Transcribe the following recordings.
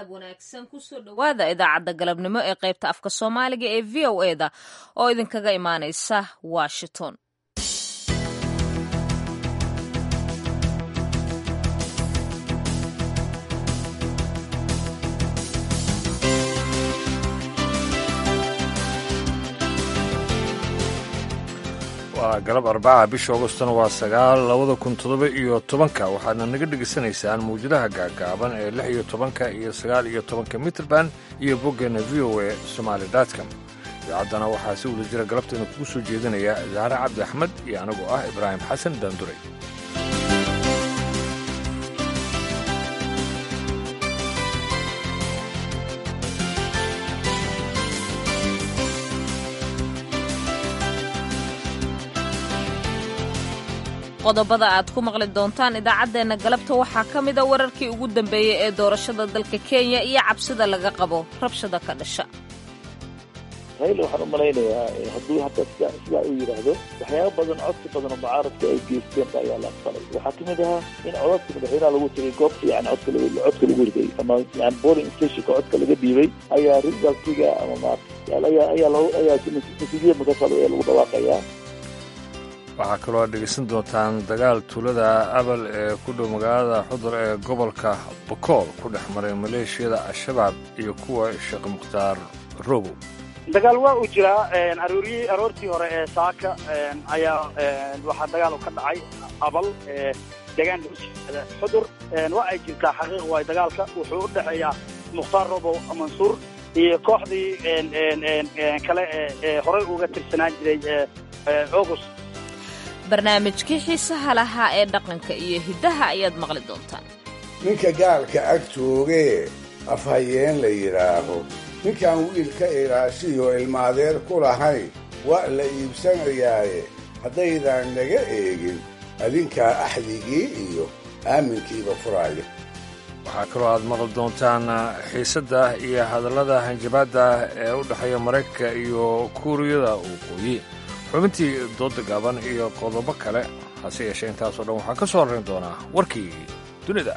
galab wanaagsan kusoo dhowaada idaacadda galabnimo ee qaybta afka soomaaliga ee v o e da oo idinkaga imaanaysa washington waa galab arbaca bisha augostona waa sagaal labada kun toddoba iyo tobanka waxaadna naga dhegaysanaysaan mawjadaha gaagaaban ee lix iyo tobanka iyo sagaal iyo tobanka mitrband iyo boggeena v o e somaali dotcom idaacaddana waxaa si wada jira galabteena kugu soo jeedinaya zaare cabdi axmed iyo anigoo ah ibraahim xasan daanduray qodobada aad ku maqli doontaan idaacaddeenna galabta waxaa ka mida wararkii ugu dambeeyey ee doorashada dalka kenya iyo cabsida laga qabo rabshada ka dhasha raila waxaan u malaynayaa hadduu hadda sidaa uu yidhaahdo waxyaaba badan codsi badan oo mucaaradka ay geysteen ba ayaa la aqbalay waxaa kamid ahaa in codadka madaxweynaha lagu tegay goobta yani codka codka lagu riday ama yani boling stationka codka laga dhiibay ayaa resultiga ama ma ayaa ayaa ayaa natiijada makasado ee lagu dhawaaqayaa waxaa kaloo aad dhegaysan doontaan dagaal tuulada abal ee ku dhow magaalada xudur ee gobolka bokool ku dhex maray maleeshiyada al-shabaab iyo kuwa sheekh mukhtaar robow dagaal waa uu jiraa arooryi aroortii hore ee saaka ayaa waxaa dagaal ka dhacay abal deegaan lagusiada xudur waa ay jirtaa xaqiiq waay dagaalka wuxuu u dhexeeyaa mukhtaar robow mansuur iyo kooxdii kale ee horey uga tirsanaan jiray august barnaamijkii xiisaha lahaa ee dhaqanka iyo hiddaha ayaad maqli doontaan ninka gaalka ag joogee afhayeen la yidhaaho ninkaan wiilka ilaashiyo ilmaadeer ku lahayn waa la iibsanayaaye haddaydaan naga eegin adinkaa axdigii iyo aaminkiiba furaaya waxaa kaloo aad maqli doontaan xiisadda iyo hadallada hanjabaadda ee u dhexeeya maraykanka iyo kuuriyada waqooyi xubintii dooda gaaban iyo qodobo kale hase yeeshee intaasoo dhan waxaa ka soo horrayn doonaa warkii dunida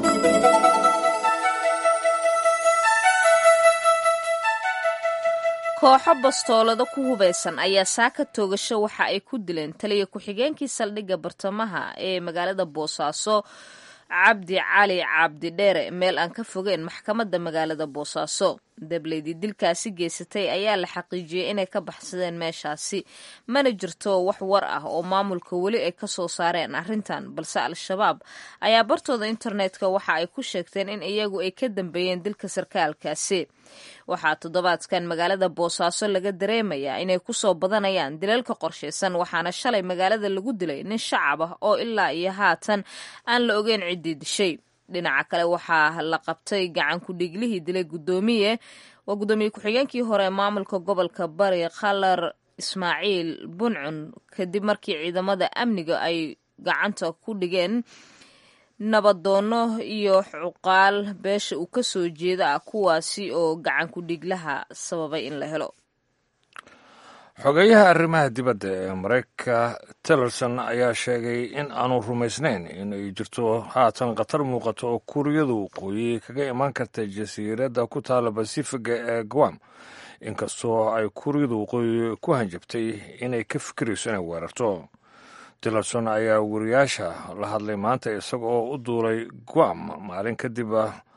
kooxo bastoolado ku hubaysan ayaa saaka toogasho waxa ay ku dileen taliya ku-xigeenkii saldhigga bartamaha ee magaalada boosaaso cabdi cali cabdi dheere meel aan ka fogeen maxkamadda magaalada boosaaso dableydii dilkaasi geysatay ayaa la xaqiijiyey inay ka baxsadeen meeshaasi mana jirto wax war ah oo maamulka weli ay ka soo saareen arrintan balse al-shabaab ayaa bartooda internetka waxa ay ku sheegteen in iyagu ay ka dambeeyeen dilka sarkaalkaasi waxaa toddobaadkan magaalada boosaaso laga dareemayaa inay kusoo badanayaan dilalka qorshaysan waxaana shalay magaalada lagu dilay nin shacab ah oo ilaa iyo haatan aan la ogeyn ciddii dishay dhinaca kale waxaa la qabtay gacan ku-dhiiglihii dilay gudoomiye waa guddoomiye ku-xigeenkii hore maamulka gobolka bari khalar ismaaciil buncun kadib markii ciidamada amniga ay gacanta ku dhigeen nabadoono iyo cuqaal beesha uu ka soo jeeda ah kuwaasi oo gacan ku-dhiiglaha sababay in la helo xogeeyaha arrimaha dibadda ee maraykanka tillerson ayaa sheegay in aanu rumaysnayn in ay jirto haatan khatar muuqato oo kuuriyadu waqooyi kaga imaan karta jasiiradda ku taala basifiga ee guam inkastoo ay kuuriyadu waqooyi ku hanjabtay inay ka fikirayso inay weerarto tillerson ayaa wariyaasha la hadlay maanta isaga oo u duulay guam maalin kadib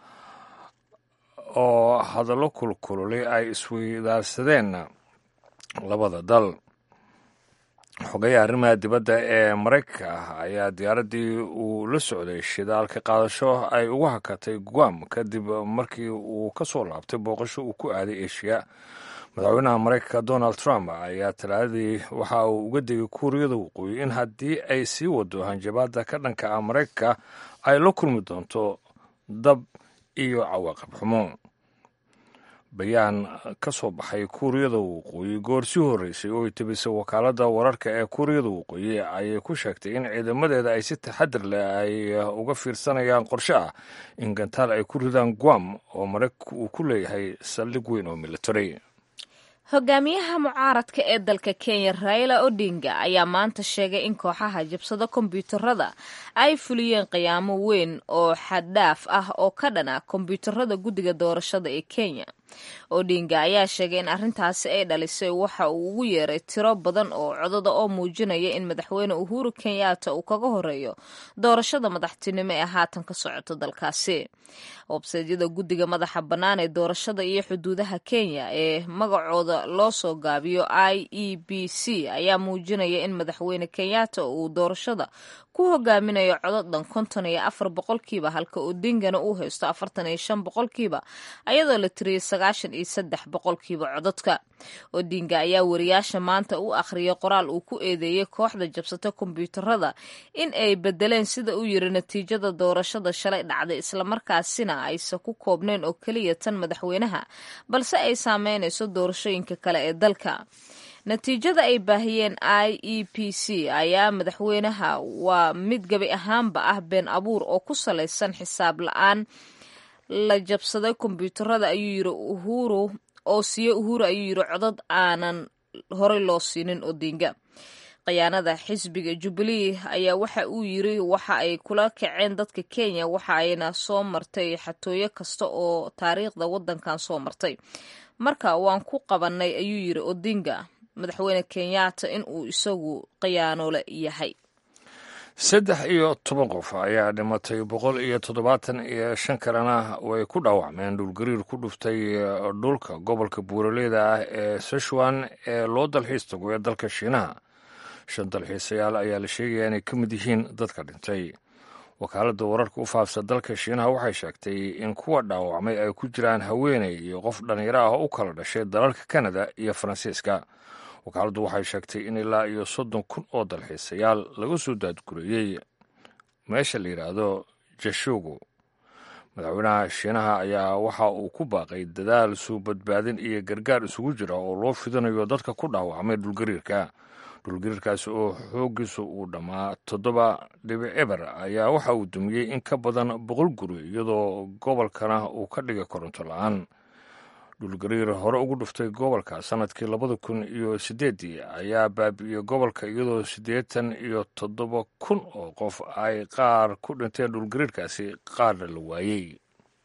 oo hadallo kulkululay ay isweydaarsadeen labada dal xogeyaha arrimaha dibadda ee maraykanka ah ayaa diyaaraddii uu la socday shidaalka qaadasho ay ugu hakatay guam kadib markii uu ka soo laabtay booqasho uu ku aaday eshiya madaxweynaha maraykanka donald trump ayaa talaadadii waxa uu uga degay kuuriyada waqooyi in haddii ay sii wado hanjabaadda ka dhanka ah maraykanka ay la kulmi doonto dab iyo cawaaqib xumo bayaan ka soo baxay kuuriyada waqooyi goor sii horreysay oo ay tebisay wakaaladda wararka ee kuuriyada waqooyi ayay ku sheegtay in ciidamadeeda ay si taxadir leh ay uga fiirsanayaan qorshe ah in gantaal ay ku ridaan guam oo maraykanku uu ku leeyahay saldhig weyn oo military hogaamiyaha mucaaradka ee dalka kenya raila odinga ayaa maanta sheegay in kooxaha jabsada kombyuutarada ay fuliyeen qiyaamo weyn oo xaddhaaf ah oo ka dhana kombyuutarada guddiga doorashada ee kenya odinga ayaa sheegay in arrintaasi ay dhalisay waxa uu ugu yeeray tiro badan oo codada oo muujinaya in madaxweyne uhuru kenyatta uu kaga horeeyo doorashada madaxtinimo ee haatan ka socota dalkaasi websaydyada guddiga madaxa bannaan ee doorashada iyo xuduudaha kenya ee magacooda loo soo gaabiyo i e b c ayaa muujinaya in madaxweyne kenyatta uu doorashada ku hogaaminayo cododhan konton iyo afar boqolkiiba halka odingana uu haysto afartan iyo shan boqolkiiba ayadoo la tiriyay sagaashan iyo saddex boqolkiiba cododka odinga ayaa wariyaasha maanta u akhriyay qoraal uu ku eedeeyey kooxda jabsata kombyuutarada in ay bedeleen sida uu yiri natiijada doorashada shalay dhacday islamarkaasina aysan ku koobnayn oo keliya tan madaxweynaha balse ay saameynayso doorashooyinka kale ee dalka natiijada ay baahiyeen i e p c ayaa madaxweynaha waa mid gabi ahaanba ah been abuur oo ku salaysan xisaab la-aan la jabsaday kombyuutarada ayuu yiri uhuru oo siiye uhuru ayuu yiri codad aanan horey loo siinin odinga khiyaanada xisbiga jubilee ayaa waxa uu yiri waxa ay kula kaceen dadka kenya waxa ayna soo martay xatooyo kasta oo taariikhda wadankan soo martay marka waan ku qabanay ayuu yiri odinga madaxweyne kenyatta in uu isagu khiyaanole yahay saddex iyo toban qof ayaa dhimatay boqol iyo toddobaatan iyo shan kalena way ku dhaawacmeen dhulgariir ku dhuftay dhulka gobolka buuraleyda ah ee seshuan ee loo dalxiis tago ee dalka shiinaha shan dalxiisayaal ayaa la sheegaya inay ka mid yihiin dadka dhintay wakaaladda wararka u faafsa dalka shiinaha waxay sheegtay in kuwa dhaawacmay ay ku jiraan haweeney iyo qof dhallinyaro ah oo u kala dhashay dalalka kanada iyo faransiiska wakaaladdu waxay sheegtay in ilaa iyo soddon kun oo dalxiisayaal laga soo daadgureeyey meesha la yidhaahdo jashugu madaxweynaha shiinaha ayaa waxa uu ku baaqay dadaal suu badbaadin iyo gargaar isugu jira oo loo fidinayo dadka ku dhaawacmay dhulgariirka dhulgariirkaasi oo xooggiisu uu dhammaa toddoba dhibic eber ayaa waxa uu dumiyey in ka badan boqol guri iyadoo gobolkana uu ka dhigay koronto la-aan dhulgariir hore ugu dhuftay gobolka sanadkii labada kun iyo sideeddii ayaa baabi'iyey gobolka iyadoo siddeetan iyo toddoba kun oo qof ay qaar ku dhinteen dhulgariirkaasi qaarna la waayey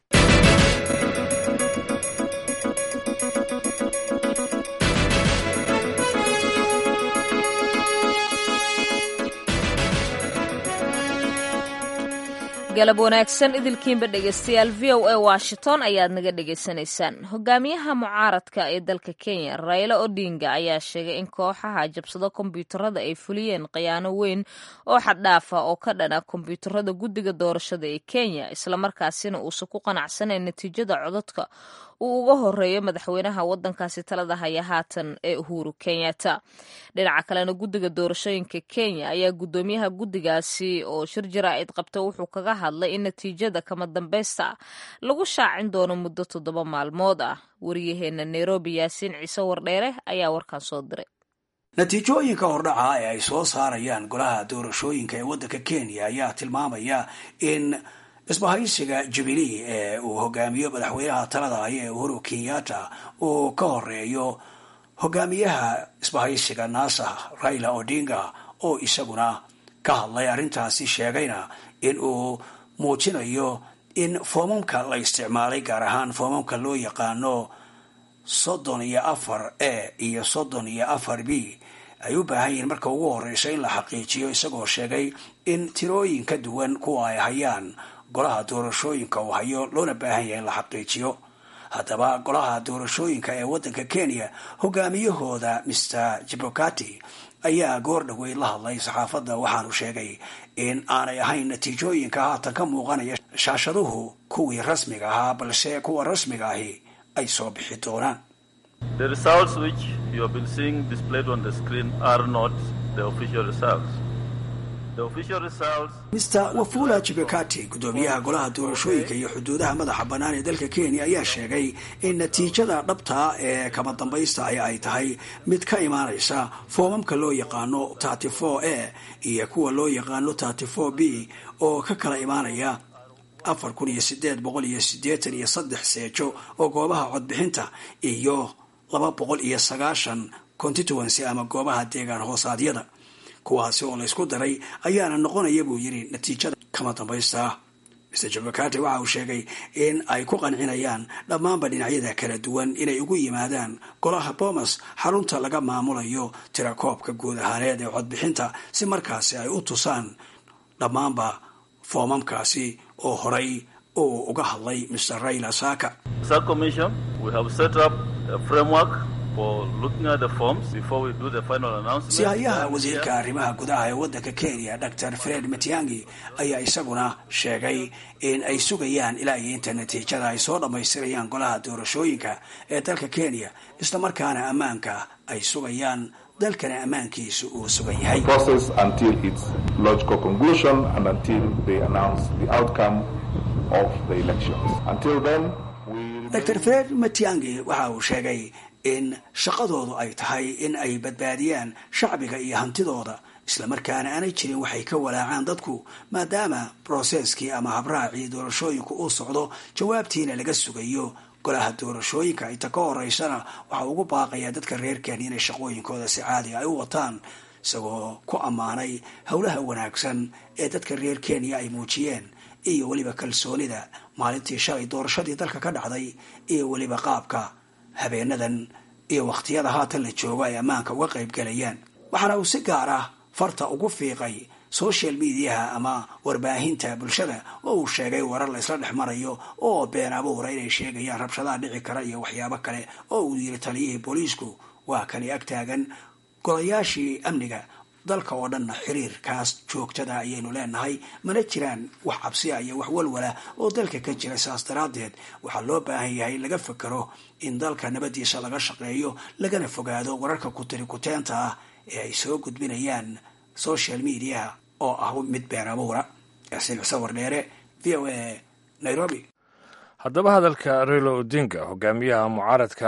galab wanaagsan idilkiinba dhegeystayaal v o a washington ayaad naga dhegaysanaysaan hogaamiyaha mucaaradka ee dalka kenya raila odinga ayaa sheegay in kooxaha jabsado kombyuutarada ay fuliyeen khiyaano weyn oo xaddhaafa oo ka dhana kombyuutarada guddiga doorashada ee kenya islamarkaasina uusan ku qanacsanayn natiijada codadka uu uga horeeyo madaxweynaha wadankaasi talada haya haatan ee uhuru kenyatta dhinaca kalena guddiga doorashooyinka kenya ayaa guddoomiyaha guddigaasi oo shir jaraa'id qabta wuxuu kaga hadlay in natiijada kama dambeysta ah lagu shaacin doono muddo toddoba maalmood ah wariyaheena nairobi yaasiin ciise wardheere ayaa warkan soo diray natiijooyinka hordhaca ee ay soo saarayaan golaha doorashooyinka ee waddanka kenya ayaa tilmaamaya in isbahaysiga jubilee ee uu hogaamiyo madaxweynaha talada haya ee uhuru kenyatta uu ka horeeyo hogaamiyaha isbahaysiga nasa raila odinga oo isaguna ka hadlay arrintaasi sheegayna in uu muujinayo in foomamka la isticmaalay gaar ahaan foomamka loo yaqaano soddon iyo afar a iyo soddon iyo afar b ay u baahan yihiin marka ugu horeysa in la xaqiijiyo isagoo sheegay in tirooyin ka duwan kuwa ay hayaan golaha doorashooyinka uu hayo loona baahan yahay in la xaqiijiyo haddaba golaha doorashooyinka ee waddanka kenya hogaamiyahooda mr jibokati ayaa goor dhaweyd la hadlay saxaafadda waxaanu sheegay in aanay ahayn natiijooyinka haatan ka muuqanaya shaashaduhu kuwii rasmiga ahaa balse kuwa rasmiga ahi ay soo bixi doonaan The results which you have been seeing displayed on the screen are not the official results. The official results mr wafula jibekati guddoomiyaha golaha doorashooyinka iyo xuduudaha madaxa bannaan ee dalka kenya ayaa sheegay in natiijada dhabta ee kama dambaysta ahi ay tahay mid ka imaanaysa foomamka loo yaqaano thirty four a iyo kuwa loo yaqaano thirty four b oo ka kala imaanaya afar kun iyo sideed boqol iyo siddeetan iyo saddex seejo oo goobaha codbixinta iyo laba boqol iyo sagaashan constituency ama goobaha deegaan hoosaadyada kuwaasi oo laysku daray ayaana noqonaya buu yidhi natiijada kama dambaysta mr jabakati waxa uu sheegay in ay ku qancinayaan dhammaanba dhinacyada kala duwan inay ugu yimaadaan golaha bomas xarunta laga maamulayo tirakoobka guud ahaaneed ee codbixinta si markaasi ay u tusaan dhammaanba foomamkaasi oo horay uu uga hadlay mr raila saka sihayaha wasiirka arrimaha gudaha ee waddanka kenya dor fred matiangi ayaa isaguna sheegay in ay sugayaan ilaa iyo inta natiijada ay soo dhammaystirayaan golaha doorashooyinka ee dalka kenya isla markaana ammaanka ay sugayaan dalkana ammaankiisu uu sugan yahay dor fred matiangi waxa uu sheegay in shaqadoodu ay tahay in ay badbaadiyaan shacbiga iyo hantidooda islamarkaana aanay jirin waxay ka walaacaan dadku maadaama broseskii ama habraacii doorashooyinku uu socdo jawaabtiina laga sugayo golaha doorashooyinka inta ka horeysana waxa ugu baaqayaa dadka reer kenya inay shaqooyinkooda si caadi ay u wataan isagoo ku ammaanay howlaha wanaagsan ee dadka reer kenya ay muujiyeen iyo weliba kalsoonida maalintii shalay doorashadii dalka ka dhacday iyo weliba qaabka habeenadan iyo wakhtiyada haatan la joogo ay ammaanka uga qayb galayaan waxaana uu si gaar ah farta ugu fiiqay social mediaha ama warbaahinta bulshada oo uu sheegay warar la isla dhex marayo oo been abuura inay sheegayaan rabshadaha dhici kara iyo waxyaabo kale oo uu yiri taliyihii booliisku waa kani ag taagan golayaashii amniga dalka oo dhanna xiriirkaas joogtada ayaynu leenahay mana jiraan wax cabsiya iyo wax walwala oo dalka ka jira saas daraaddeed waxaa loo baahan yahay laga fakero in dalka nabadiisa laga shaqeeyo lagana fogaado wararka kutiri kuteenta ah ee ay soo gudbinayaan social mediaha oo ah mid been abuura yaasiin xuseen wardheere v o a nairobi haddaba hadalka relo odinga hogaamiyaha mucaaradka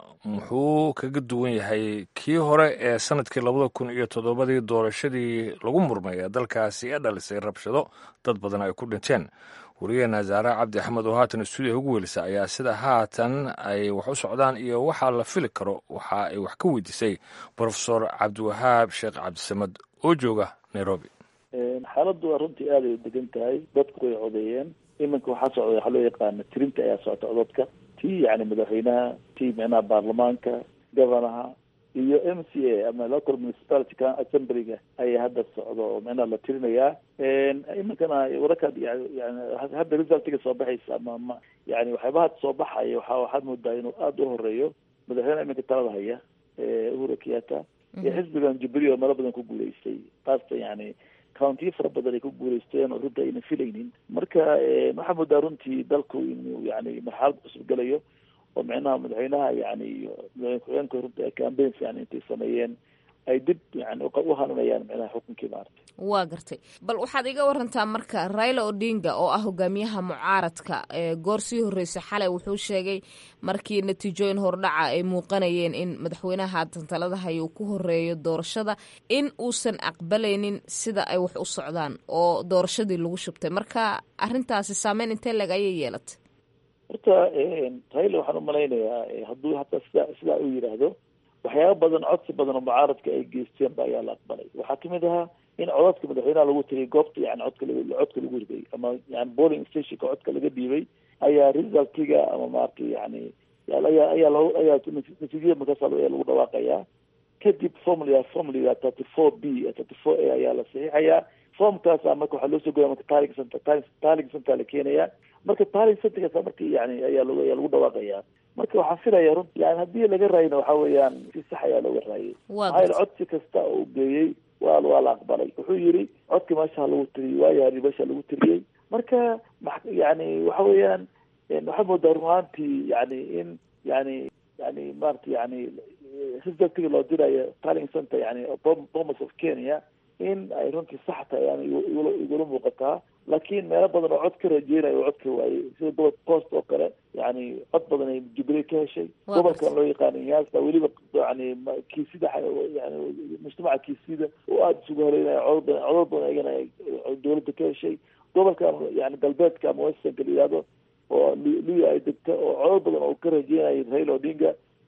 muxuu kaga duwan yahay kii hore ee sanadkii labada kun iyo toddobadii doorashadii lagu murmay ee dalkaasi ee dhalisay rabshado dad badan ay ku dhinteen wariyaheena zaare cabdi axmed oo haatan stuudiya ugu welisa ayaa sida haatan ay wax u socdaan iyo waxaa la fili karo waxa ay wax ka weydiisay brofesor cabdiwahaab sheekh cabdisamad oo jooga nairobi xaaladdu waa runtii aad ay u degan tahay dadku way codeeyeen iminka waxaa socda waxaa loo yaqaana tirinta ayaa socota codadka tii yani madaxweynaha tii micnaha baarlamaanka governaha iyo m c a ama local municipality assemblyga ayaa hadda socda oo micnaha la tirinayaa iminkana wararkaad yani hadda resultiga soo baxaysa ama ma yani waxyaabaha soo baxaya waxa waxaad moodaa inuu aada u horeeyo madaxweynaha iminka talada haya uhuru kenyatta iyo xisbigan jubilee oo meelo badan ku guuleystay qaasatan yani countiyo fara badan ay ku guuleysteen oo runta ayna filaynin marka waxaa moodaa runtii dalku inuu yani marxalad cusub gelayo oo micnaha madaxweynaha yani iyo madaxweyne ku-xigeenka runta campaigns yani intay sameeyeen ay dib yani u hananayaan micnaha xukunkii maaragtay waa gartay bal waxaad iga warantaa marka raila odinga oo ah hogaamiyaha mucaaradka goor sii horreysay xalay wuxuu sheegay markii natiijooyin hordhaca ay muuqanayeen in madaxweynaha haatan talada haya uu ku horeeyo doorashada in uusan aqbalaynin sida ay wax u socdaan oo doorashadii lagu shubtay marka arrintaasi saameyn intee leg ayay yeelatay horta raila waxaan umalaynayaa hadduu hataa sida sidaa uu yidhaahdo waxyaaba badan codsi badan oo mucaaradka ay geysteen ba ayaa la aqbalay waxaa kamid ahaa in codadka madaxweynaha lagu tiriyay goobta yani codka codka lagu riday ama yani polling stationka codka laga dhiibay ayaa resultiga ama maaragtay yani ayaa ayaa lo ayaa natiijada markaas ayaa lagu dhawaaqayaa kadib formula formula thirty four b thirty four a ayaa la saxiixayaa formkaasa marka waxaa loo soo goya marka taling center taling center la keenaya marka taling centerkaasa marka yani ayaa lag ayaa lagu dhawaaqayaa marka waxaan filaya run yani haddii laga raayna waxa weeyaan si sax ayaa looga raayay maxaa yaele codsi kasta oo u geeyey waa waa la aqbalay wuxuu yidhi codka meesha lagu tiriyey waayaari meesha lagu tiriyey marka yani waxa weeyaan waxaa moodaa run ahaantii yani in yani yani maarata yani resultiga loo dirayo taling center yani bomas of kenya in ay runtii sax tahay yani igula muuqataa laakiin meelo badan oo cod ka rajeynayo oo cod ka waayey sida gobolka coast oo kale yani cod badan ay jubilee ka heshay gobolkan loo yaqaano yaasa weliba yani kiisida yani mujtamaca kiisida oo aada isugu horeynaya codod badan codod badan ayagana dawladda ka heshay gobolkan yani galbeedka ama westernka la yihahdo oo luya ay degta oo codod badan oo ka rajeynayay raila odinga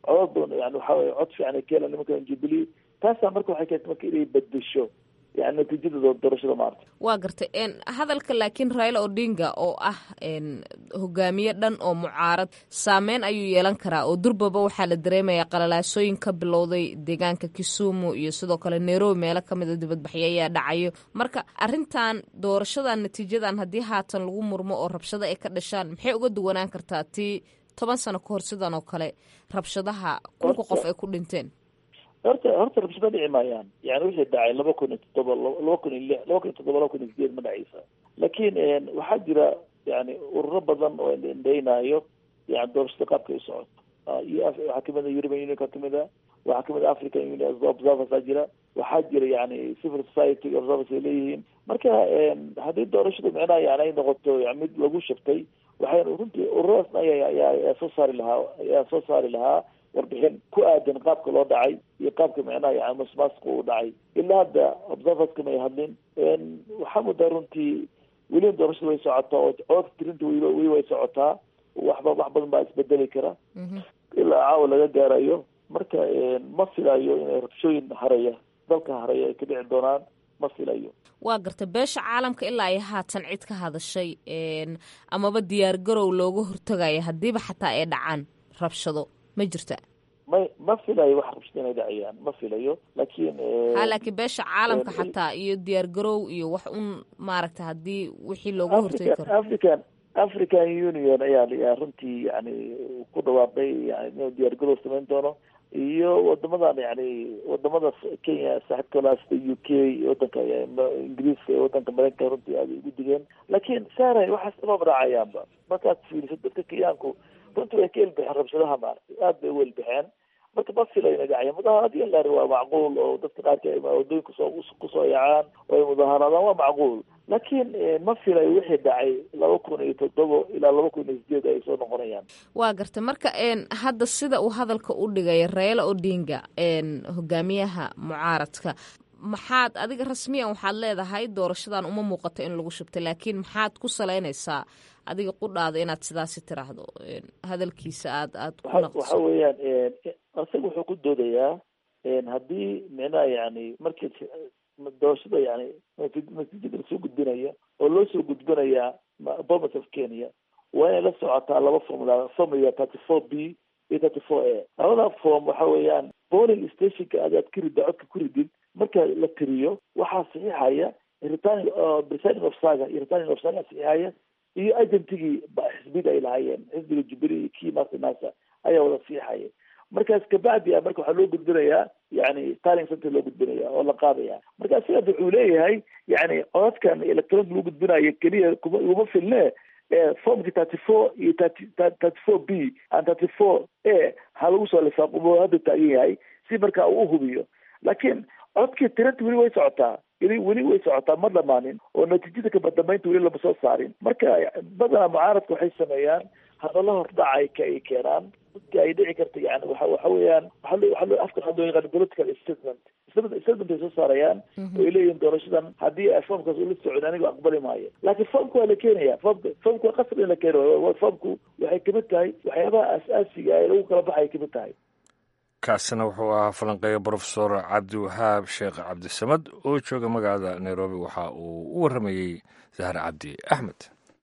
codad badan yani waxa weye cod fiican ay ka helaan nimankan jubilee taasaa marka waxay keentay marka inay bedesho yani natiijada doorashada maarta waa gartay hadalka laakiin raila odinga oo ah hogaamiye dhan oo mucaarad saameyn ayuu yeelan karaa oo durbaba waxaa la dareemayaa qalalaasooyin ka bilowday deegaanka kisumu iyo sidoo kale nairobi meelo kamid a dibadbaxyo ayaa dhacayo marka arintan doorashadan natiijadan haddii haatan lagu murmo oo rabshado ay ka dhashaan maxay uga duwanaan kartaa tii toban sano kahor sidan oo kale rabshadaha kunka qof ay ku dhinteen horta horta rabshado dhici maayaan yani wixii dhacay laba kun iyo toddoba laba kun iyo lix laba kun iyo toddoba laba kun iyo sideed ma dhacaysa laakiin waxaa jira yani ururo badan oo indhaynaayo yani doorashada qaabka ay socoto iyo waxaa kamid a european unionka kamid a waxaa kamid a african union observers aa jira waxaa jira yani civil society observers ay leeyihiin marka haddii doorashadu micnaha yani ay noqoto yani mid lagu shabtay waxay runtii ururadaasna aya ayaa soo saari lahaa ayaa soo saari lahaa warbixin ku aadan qaabka loo dhacay iyo qaabka micnaha yani masmaasku uu dhacay ilaa hadda observerska may hadlin waxaa mudaa runtii weliba doorashada way socotaa oo codka tirinta weliba weli way socotaa waxba wax badan baa isbedeli kara ilaa caawa laga gaarayo marka ma filayo inay rabshooyin haraya dalka haraya ay ka dhici doonaan ma filayo waa garta beesha caalamka ilaa ay haatan cid ka hadashay amaba diyaar garow looga hortagaya haddiiba xataa ay dhacaan rabshado ma jirta may ma filayo wax rabshado inay dhacayaan ma filayo laakiin ha laakiin beesha caalamka xataa iyo diyaar garow iyo wax un maaragta haddii wixii looga hortagi karo african african union ayaa ayaa runtii yani ku dhawaaqay yani inuu diyaar garow samayn doono iyo wadamadan yani wadamada kenya saaxiibkala sida u k wadanka ingiriiska iyo wadanka mareykanka runtii aada ugu digeen laakiin saaray waxaas imaba raacayaanba markaad fiiriso dadka kenyaanku runtii way ka elbixeen rabshadaha maaragtay aad bay u elbixeen marka ma filayo inay dhacayaan mudaharad iyo laari waa macquul oo dadka qaarka wadooyinka soo kusoo yacaan oo ay mudaharaadaan waa macquul laakiin ma filayo wixii dhacay laba kun iyo toddoba ilaa laba kun iyo sideed ay soo noqonayaan waa garta marka hadda sida uu hadalka u dhigay raila odinga hogaamiyaha mucaaradka maxaad adiga rasmiyan waxaad leedahay doorashadan uma muuqato in lagu shubtay laakiin maxaad ku salaynaysaa adiga qudhaada inaad sidaasi tiraahdo hadalkiisa aad aad ku naqdiso waxa weeyaan isaga wuxuu ku doodayaa haddii micnaha yani markii doorashada yani natiijada lasoo gudbinaya oo loo soo gudbinayaa bomas of kenya waa inay la socotaa laba formula formula thirty four b iyo thirty four a labada form waxa weeyaan polling stationka aad aad ka ridda codka ku ridid marka la tiriyo waxaa saxiixaya returning presiding ofsaga iyo returning ofsaga saxiixaya iyo agentigii xisbida ay lahaayeen xisbiga jubilee iyo kii master nasa ayaa wada saxiixaya markaas kabacdi a marka waxaa loo gudbinayaa yani talling center loo gudbinaya oo la qaadaya marka sidaas wuxuu leeyahay yani codadkan electronic lagu gudbinayo keliya kuma iguma filne formki thirty four iyo thirty thirty four b and thirty four a ha lagu soo lifaaqo hadda taagan yahay si marka uu uhubiyo laakiin codkii tiranta weli way socotaa weli weli way socotaa ma dhamaanin oo natiijada kabadambeynta weli lama soo saarin marka badanaa mucaaradka waxay sameeyaan hadalla hordhacay ka ay keenaan dadka ay dhici karta yani waxa waxa weeyaan waxa loo waxa loo afka waxaa loo yaqaan political statement statement ay soo saarayaan oo ay leeyihin doorashadan haddii foomkaas ula socon aniga aqbali maayo laakiin foomka waa la keenaya foomka foomka waa qasab in la keeno foomku waxay kamid tahay waxyaabaha aas-aasiga ee lagu kala baxay kamid tahay kaasina wuxuu ahaa falanqeeya brofesor cabdiwahaab sheekh cabdisamad oo jooga magaalada nairobi waxa uu u warramayey zahar cabdi axmed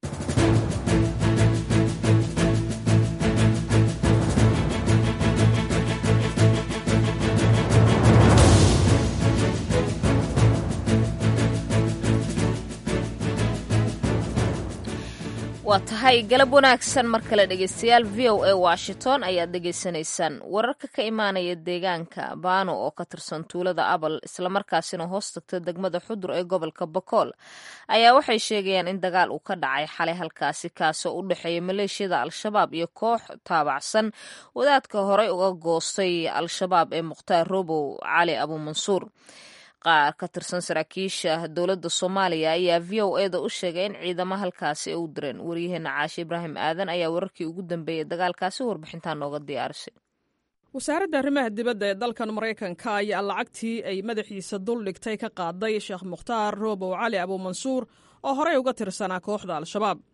waa tahay galab wanaagsan mar kale dhegeystayaal v o a washington ayaad dhegeysanaysaan wararka ka imaanaya deegaanka baano oo ka tirsan tuulada abal islamarkaasina hoos tagta degmada xudur ee gobolka bakool ayaa waxay sheegayaan in dagaal uu ka dhacay xalay halkaasi kaasoo u dhexeeya maleeshiyada al-shabaab iyo koox taabacsan wadaadka horey uga goostay al-shabaab ee mukhtaar robow cali abuumansuur qaar ka tirsan saraakiisha dowladda soomaaliya ayaa v o eda u sheegay in ciidamo halkaasi ay u direen waryaheena caashe ibraahim aadan ayaa wararkii ugu dambeeyey dagaalkaasi warbixintaa nooga diyaarisay wasaaradda arrimaha dibadda ee dalkan maraykanka ayaa lacagtii ay madaxiisa dul dhigtay ka qaaday sheekh mukhtaar roobow cali abuumansuur oo horey uga tirsanaa kooxda al-shabaab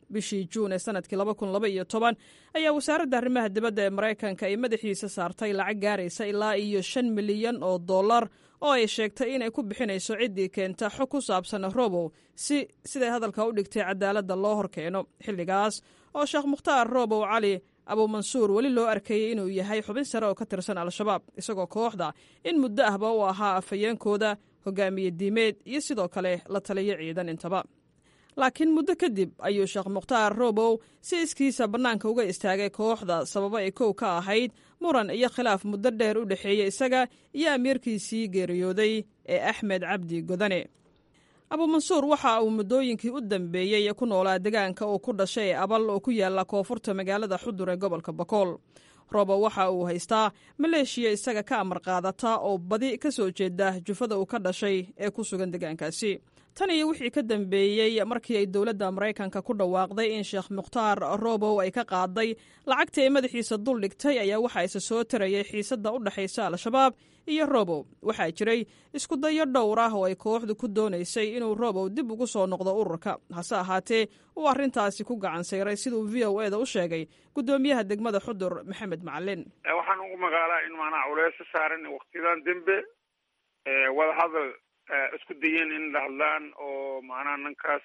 bishii juun ee sanadkii laba kun laba iyo toban ayaa wasaaradda arrimaha dibadda ee maraykanka ay madaxiisa saartay lacag gaaraysa ilaa iyo shan milyan oo dollar oo ay sheegtay inay ku bixinayso ciddii keenta xog ku saabsan robow si siday hadalka u dhigtay cadaaladda loo horkeeno xilligaas oo sheekh mukhtaar robow cali abuumansuur weli loo arkayey inuu yahay xubin sare oo ka tirsan al-shabaab isagoo kooxda in muddo ahba u ahaa afhayeenkooda hogaamiye diimeed iyo sidoo kale la taliyo ciidan intaba laakiin muddo kadib ayuu sheekh mukhtaar robow si iskiisa bannaanka uga istaagay kooxda sababo ay kow ka ahayd muran iyo khilaaf muddo dheer u dhexeeyey isaga iyo amiirkiisii geeriyooday ee axmed cabdi godane abuumansuur waxa uu muddooyinkii u dambeeyey ku noolaa degaanka uu ku dhashay ee abal oo ku yaala koonfurta magaalada xudur ee gobolka bakool robo waxa uu haystaa maleeshiya isaga ka amar qaadata oo badi ka soo jeeda jufada uu ka dhashay ee ku sugan degaankaasi tan iyo wixii ka dambeeyey markii ay dowladda maraykanka ku dhawaaqday in sheekh mukhtaar robow ay ka qaaday lacagtii ay madaxiisa dul dhigtay ayaa waxaa isa soo tarayay xiisadda u dhexaysa al-shabaab iyo robow waxaa jiray isku dayo dhowr ah oo ay kooxdu ku doonaysay inuu robow dib ugu soo noqdo ururka hase ahaatee uu arrintaasi ku gacan sayray siduu v o eda u sheegay guddoomiyaha degmada xudur maxamed macalin waxaan ugu magaalaa in maanaa culeyso saaran waktiyadan dembe wadahadal isku dayeen in la hadlaan oo macnaha ninkaas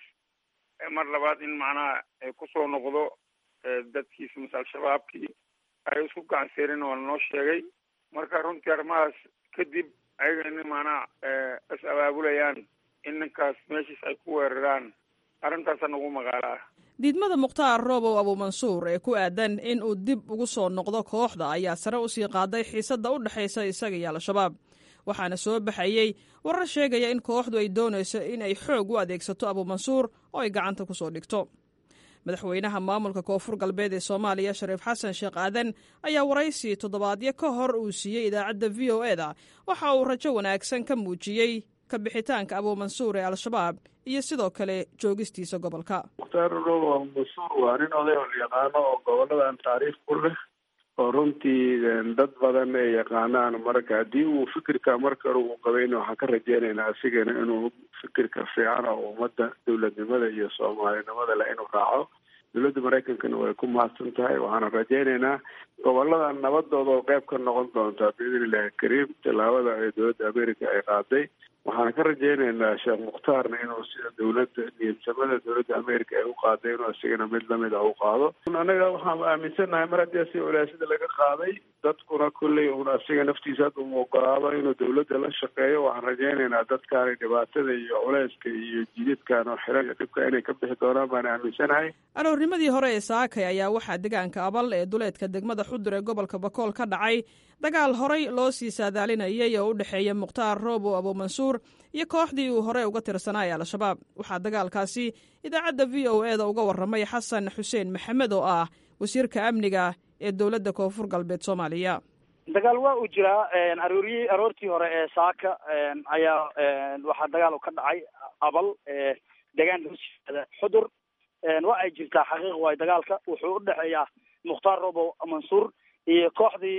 mar labaad in macnaha kusoo noqdo dadkiisa mase al-shabaabkii ay isku gacanseerin waa lanoo sheegay marka runtii arrimahaas kadib ayaga in macnaha is abaabulayaan in ninkaas meeshiis ay ku weeraraan arrintaasaan ugu magaalaa diidmada mukhtaar robow abuumansuur ee ku aadan in uu dib ugu soo noqdo kooxda ayaa sare usii qaaday xiisadda u dhexaysa isaga iyo al-shabaab waxaana soo baxayey warar sheegaya in kooxdu ay doonayso in ay xoog u adeegsato abuumansuur oo ay gacanta ku soo dhigto madaxweynaha maamulka koonfur galbeed ee soomaaliya shariif xasan sheekh aadan ayaa waraysi toddobaadyo ka hor uu siiyey idaacadda v o e da waxa uu rajo wanaagsan ka muujiyey ka bixitaanka abuumansuur ee al-shabaab iyo sidoo kale joogistiisa gobolka mukhtaar robo abuumansuur waa nin oday oo la yaqaano oo goboladan taariikh ku leh oo runtii dad badan ay yaqaanaan marka haddii uu fikirka marka hore uu qabayna waxaan ka rajeynaynaa asigana inuu fikirka fiican oo ummadda dowladnimada iyo soomaalinimada leh inuu raaco dowladda maraykankana way ku mahadsan tahay waxaana rajeynaynaa gobolada nabadooda oo qayb ka noqon doontaa biidn illahi kariim tallaabada ee dowladda america ay qaaday waxaan ka rajeynaynaa sheekh mukhtaarna inuu sida dowladda niyadsamada dowladda america ay u qaaday inuu isigana mid lamid ah u qaado anaga waxaan aaminsannahay mar haddii asi walaasada laga qaaday dadkuna kolley un asiga naftiisa hadda uu ogolaado inuu dowladda la shaqeeyo waxaan rajeynaynaa dadkaani dhibaatada iyo culeyska iyo jididkan oo xiran iyo dhibka inay ka bixi doonaan baan aaminsanahay aroornimadii hore ee saakay ayaa waxaa degaanka abal ee duleedka degmada xudur ee gobolka bakool ka dhacay dagaal horay loo sii saadaalinayay oo u dhexeeya mukhtaar robow abuumansuur iyo kooxdii uu horey uga tirsanaa ee al-shabaab waxaa dagaalkaasi idaacadda v o e da uga warramay xasan xuseen maxamed oo ah wasiirka amniga ee dowladda koonfur galbeed soomaaliya dagaal waa uu jiraa arooriyi aroortii hore ee saaka ayaa waxaa dagaal ka dhacay abal degaan hosiada xudur waa ay jirtaa xaqiiq waay dagaalka wuxuu u dhexeeyaa mukhtaar robow mansuur iyo kooxdii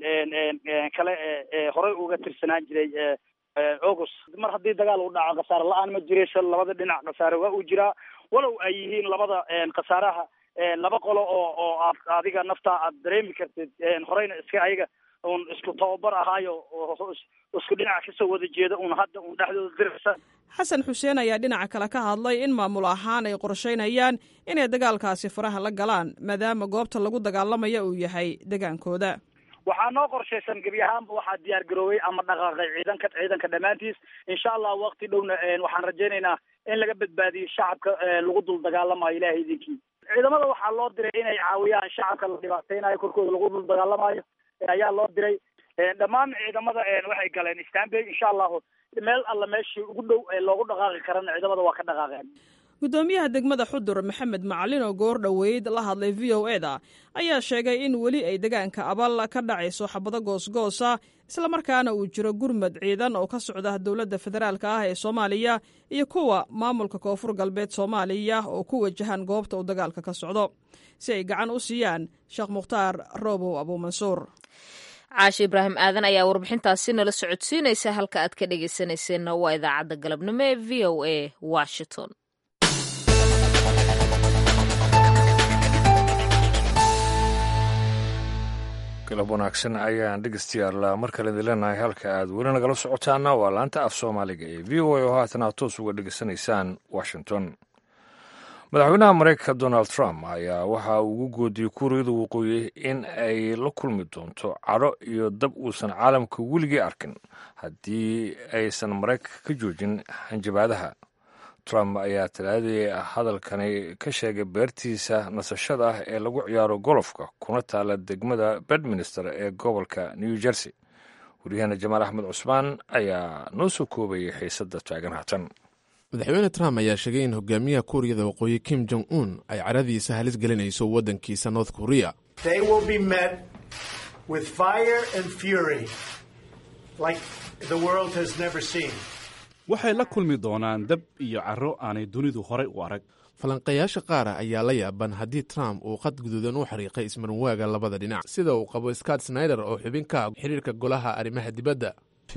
kale ee horey uga tirsanaan jiray august mar haddii dagaal uu dhaco khasaare la-aan ma jiraysa labada dhinac khasaare waa uu jiraa walow ay yihiin labada khasaaraha laba qolo oo oo aad adiga naftaa aad dareemi kartid horeyna iska ayaga un isku tababar ahaayo isku dhinaca kasoo wada jeeda un hadda un dhexdooda diraysa xasan xuseen ayaa dhinaca kale ka hadlay in maamul ahaan ay qorshaynayaan inay dagaalkaasi faraha la galaan maadaama goobta lagu dagaalamaya uu yahay degaankooda waxaa noo qorshaysan gebi ahaanba waxaa diyaar garoobay ama dhaqaaqay ciidanka ciidanka dhammaantiis insha allah waqti dhowna waxaan rajaynaynaa in laga badbaadiyo shacabka lagu dul dagaalamayo ilahay idinkii ciidamada waxaa loo diray inay caawiyaan shacabka la dhibaateynayo korkooda lagu dul dagaalamayo ayaa loo diray dhammaan ciidamada waxay galeen stanbay insha allahu meel alla meeshii ugu dhow ee loogu dhaqaaqi karana ciidamada waa ka dhaqaaqeen guddoomiyaha degmada xudur maxamed macalin oo goor dhoweyd la hadlay v o e da ayaa sheegay in weli ay degaanka abal ka dhacayso xabado goosgoosa islamarkaana uu jiro gurmad ciidan oo ka socda dowladda federaalk ah ee soomaaliya iyo kuwa maamulka koonfur galbeed soomaaliya oo ku wajahan goobta uu dagaalka ka socdo si ay gacan u siiyaan sheekh mukhtaar robow abuumansuur caashi ibraahim aadan ayaa warbixintaasi nala socodsiinaysa halka aad ka dhegaysanayseena waa idaacadda galabnimo ee v o a washington galab wanaagsan ayaan dhegeystayaal mar kale idin leenahay halka aad weli nagala socotaana waa laanta af soomaaliga ee v o a oo haatan aad toos uga dhegeysanaysaan washington madaxweynaha mareykanka donald trump ayaa waxa uu ugu goodiyey kuuriyada waqooyi in ay la kulmi doonto cadho iyo dab uusan caalamka weligii arkin haddii aysan maraykanka ka joojin hanjabaadaha trump ayaa talaadii hadalkani ka sheegay beertiisa nasashada ah ee lagu ciyaaro golofka kuna taala degmada bedminster ee gobolka new jersey waryaheena jamaal axmed cusmaan ayaa noo soo koobayay xiisadda taagan haatan madaxweyne trump ayaa sheegay in hogaamiyaha kuuriyada waqooyi kim jong un ay caradiisa halis gelinayso waddankiisa north korea waxay la kulmi doonaan dab iyo carro aanay dunidu horay u arag falanqayaasha qaara ayaa la yaaban haddii trump uu qad guduudan u xariiqay ismarinwaaga labada dhinac sida uu qabo scott snyder oo xubin ka ah xiriirka golaha arrimaha dibadda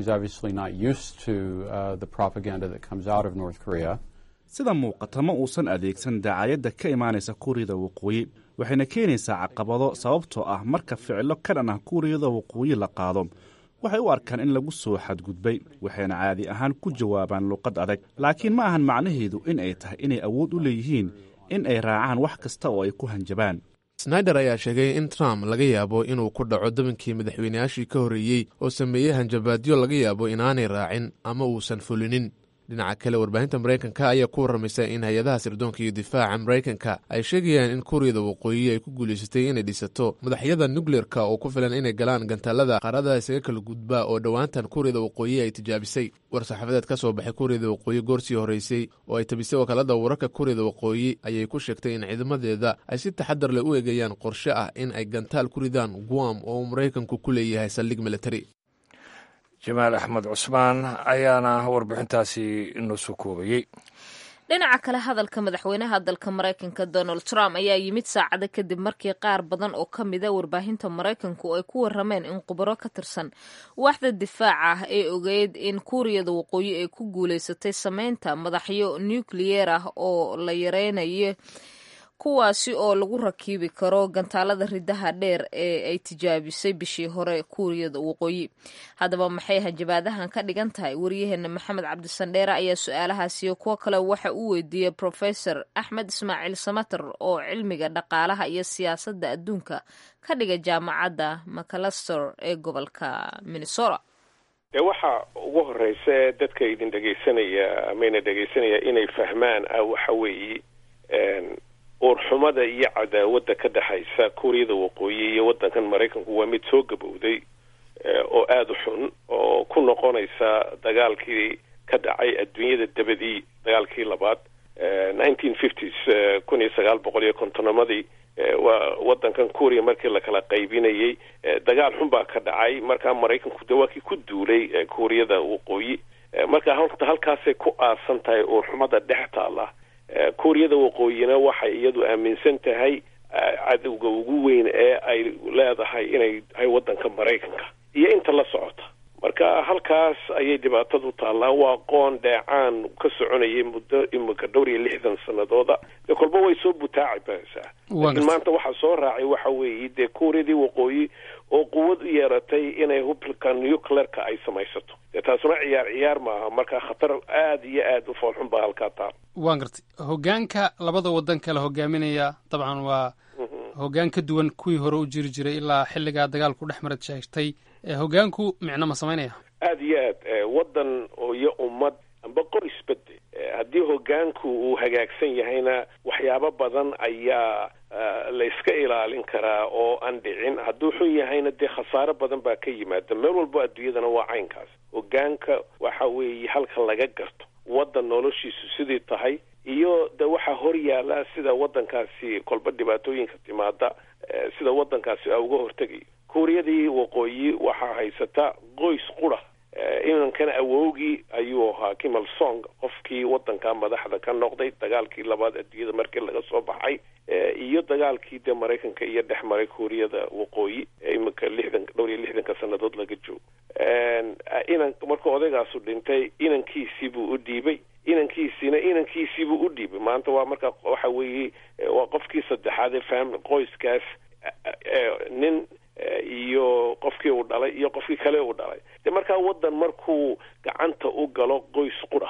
sida muuqata ma uusan adeegsan daacayadda ka imaanaysa kuuriyada waqooyi waxayna keenaysaa caqabado sababtoo ah marka ficilo ka dhan ah kuuriyada waqooyi la qaado waxay u arkaan in lagu soo xadgudbay waxayna caadi ahaan ku jawaabaan luqad adag laakiin ma ahan macnaheedu in ay tahay inay awood u leeyihiin in ay raacaan wax kasta oo ay ku hanjabaan snyder ayaa sheegay in trump laga yaabo inuu ku dhaco dabankii madaxweyneyaashii ka horreeyey oo sameeyey hanjabaadyo laga yaabo inaanay raacin ama uusan fulinin dhinaca kale warbaahinta maraykanka ayaa ku warramaysa in hay-adaha sirdoonka iyo difaaca maraykanka ay sheegayaan in kuuriyada waqooyi ay ku guulaysatay inay dhisato madaxyada nukleerka oo ku filan inay galaan gantaalada qaaradaha isaga kala gudbaa oo dhowaantan kuuriyada waqooyi ay tijaabisay war-saxaafadeed ka soo baxay kuuriyada waqooyi goorsii horreysay oo ay tabisay wakaalada wararka kuuriyada waqooyi ayay ku sheegtay in ciidamadeeda ay si taxadar leh u eegayaan qorshe ah in ay gantaal ku ridaan guam oo maraykanku ku leeyahay saldhig militari jamaal axmed cusmaan ayaana warbixintaasi inoo soo koobayey dhinaca kale hadalka madaxweynaha dalka maraykanka donald trump ayaa yimid saacado kadib markii qaar badan oo ka mida warbaahinta maraykanku ay ku warameen in khubaro ka tirsan waaxda difaaca ah ee ogeyd in kuuriyada waqooyi ay ku guulaysatay sameynta madaxyo nukliyeer ah oo la yareynayo kuwaasi oo lagu rakiibi karo gantaalada ridaha dheer ee ay tijaabisay bishii hore kuuriyada waqooyi haddaba maxay hanjabaadahan ka dhigan tahay waryaheena maxamed cabdisandheere ayaa su-aalahaasiyo kuwo kale waxa uu weydiiyey profesor axmed ismaaciil samater oo cilmiga dhaqaalaha iyo siyaasadda adduunka ka dhiga jaamacadda macalaster ee gobolka minnesota dee waxa ugu horeysa dadka idin dhegaysanaya amayna dhegaysanaya inay fahmaan waxa weeye uurxumada iyo cadaawadda ka dhexaysa kuuriyada waqooyi iyo waddankan maraykanku waa mid soo gabowday oo aada u xun oo ku noqonaysa dagaalkii ka dhacay adduunyada dabadii dagaalkii labaad nineteen fifties kun iyo sagaal boqol iyo kontonamadii waa waddankan kuuriya markii lakala qaybinayay dagaal xun baa ka dhacay markaa maraykanku de waa kii ku duulay kuuriyada waqooyi marka horta halkaasay ku aasan tahay uurxumada dhex taala kuuriyada waqooyina waxay iyadu aaminsan tahay cadowga ugu weyn ee ay leedahay inay tahay waddanka maraykanka iyo inta la socota marka halkaas ayay dhibaatadu taallaa waa qoon dheecaan ka soconayay muddo imika dhowr iyo lixdan sanadooda dee kolba way soo butaaci baysaa laakiin maanta waxaa soo raacay waxa weeye dee kuuriyadii waqooyi oo quwad u yeeratay inay hubka nuclearka ay samaysato dee taasuna ciyaar ciyaar maaha marka khatar aada iyo aada u foolxun baa halkaa taal waan gartay hogaanka labada waddan kala hogaaminaya dabcan waa hoggaan ka duwan kuwii hore u jiri jiray ilaa xilligaa dagaalku dhex marad sheegtay hogaanku micno ma samaynaya aada iyo aad waddan iyo ummad amba qoysbade haddii hogaanku uu hagaagsan yahayna waxyaabo badan ayaa la iska ilaalin karaa oo aan dhicin hadduu xun yahayna dee khasaaro badan baa ka yimaada meel walbo adduunyadana waa caynkaas hogaanka waxa weeye halka laga garto waddan noloshiisu sidii tahay iyo de waxaa hor yaala sida waddankaasi kolba dhibaatooyinka timaada sida waddankaasi a uga hortegayo kuuriyadii waqooyi waxaa haysata qoys qura inankana awowgii ayuu ahaa kimal song qofkii waddanka madaxda ka noqday dagaalkii labaad adduunyada markii laga soo baxay iyo dagaalkii dee maraykanka iyo dhex maray kuuriyada waqooyi imika lixdan dhowr iyo lixdanka sanadood laga joogo inan markuu odaygaasu dhintay inankiisii buu u dhiibay inankiisiina inankiisiibuu u dhiibay maanta waa marka waxa weeye waa qofkii saddexaad ee fam qoyskaas nin iyo qofkii uu dhalay iyo qofkii kale uu dhalay de markaa waddan markuu gacanta u galo qoys qura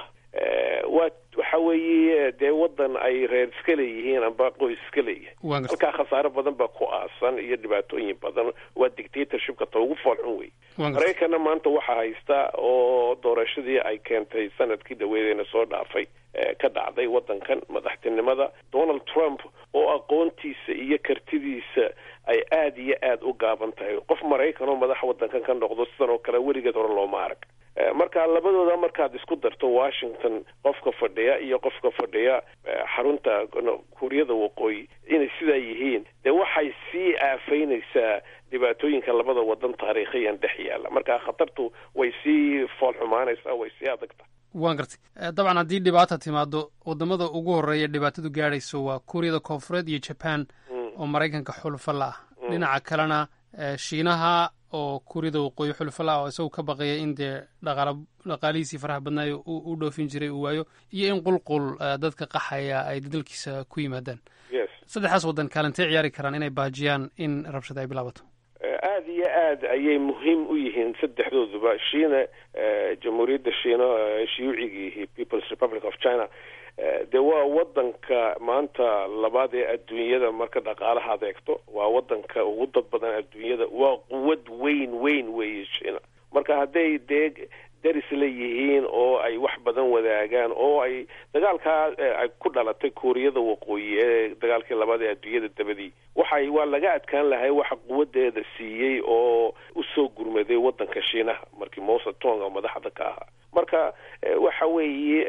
waa waxa weeye dee waddan ay reer iska leeyihiin amba qoys iska leeyihin halkaa khasaare badan baa ku aasan iyo dhibaatooyin badan waa dictatorshipka ta ugu foolxun wey maraykanna maanta waxaa haysta oo doorashadii ay keentay sanadkii dhaweedeena soo dhaafay ka dhacday waddankan madaxtinimada donald trump oo aqoontiisa iyo kartidiisa ay aada iyo aada u gaaban tahay qof maraykan oo madax waddankan ka noqdo sidan oo kale weligeed hore looma arag marka labadooda markaad isku darto washington qofka fadhiya iyo qofka fadhiya xarunta kuuriyada waqooyi inay sidaa yihiin dee waxay sii aafaynaysaa dhibaatooyinka labada wadan taariikhiyan dhex yaalla marka khatartu way sii fool xumaanaysaa way sii adagta waan gartay dabcan haddii dhibaata timaado wadamada ugu horeeya dhibaatadu gaadhayso waa kuuriyada koonfureed iyo jaban oo maraykanka xulufo la ah dhinaca kalena shiinaha oo kuuriyada waqooyi xulufo la ah oo isagu ka baqaya in dee dhaqaala dhaqaalihiisii faraha badnaayo u dhoofin jiray uu waayo iyo in qulqul dadka qaxaya ay dalkiisa ku yimaadaan saddexdaas waddan kaalintay ciyaari karaan inay baajiyaan in rabshada ay bilaabato aada iyo aad ayay muhiim u yihiin saddexdooduba shiina jamhuuriyadda shiina shiyuucigiihi people's republic of china dee waa wadanka maanta labaad ee adduunyada marka dhaqaalaha adeegto waa wadanka ugu dad badan adduunyada waa quwad weyn weyn weeye shiina marka hadday dee daris leeyihiin oo ay wax badan wadaagaan oo ay dagaalkaa ay ku dhalatay kuuriyada waqooyi ee dagaalkii labaad ee adduunyada dabadii waxay waa laga adkaan lahay waxa quwadeeda siiyey oo usoo gurmaday wadanka shiinaha markii mose tonga madaxda ka ahaa marka waxa weeye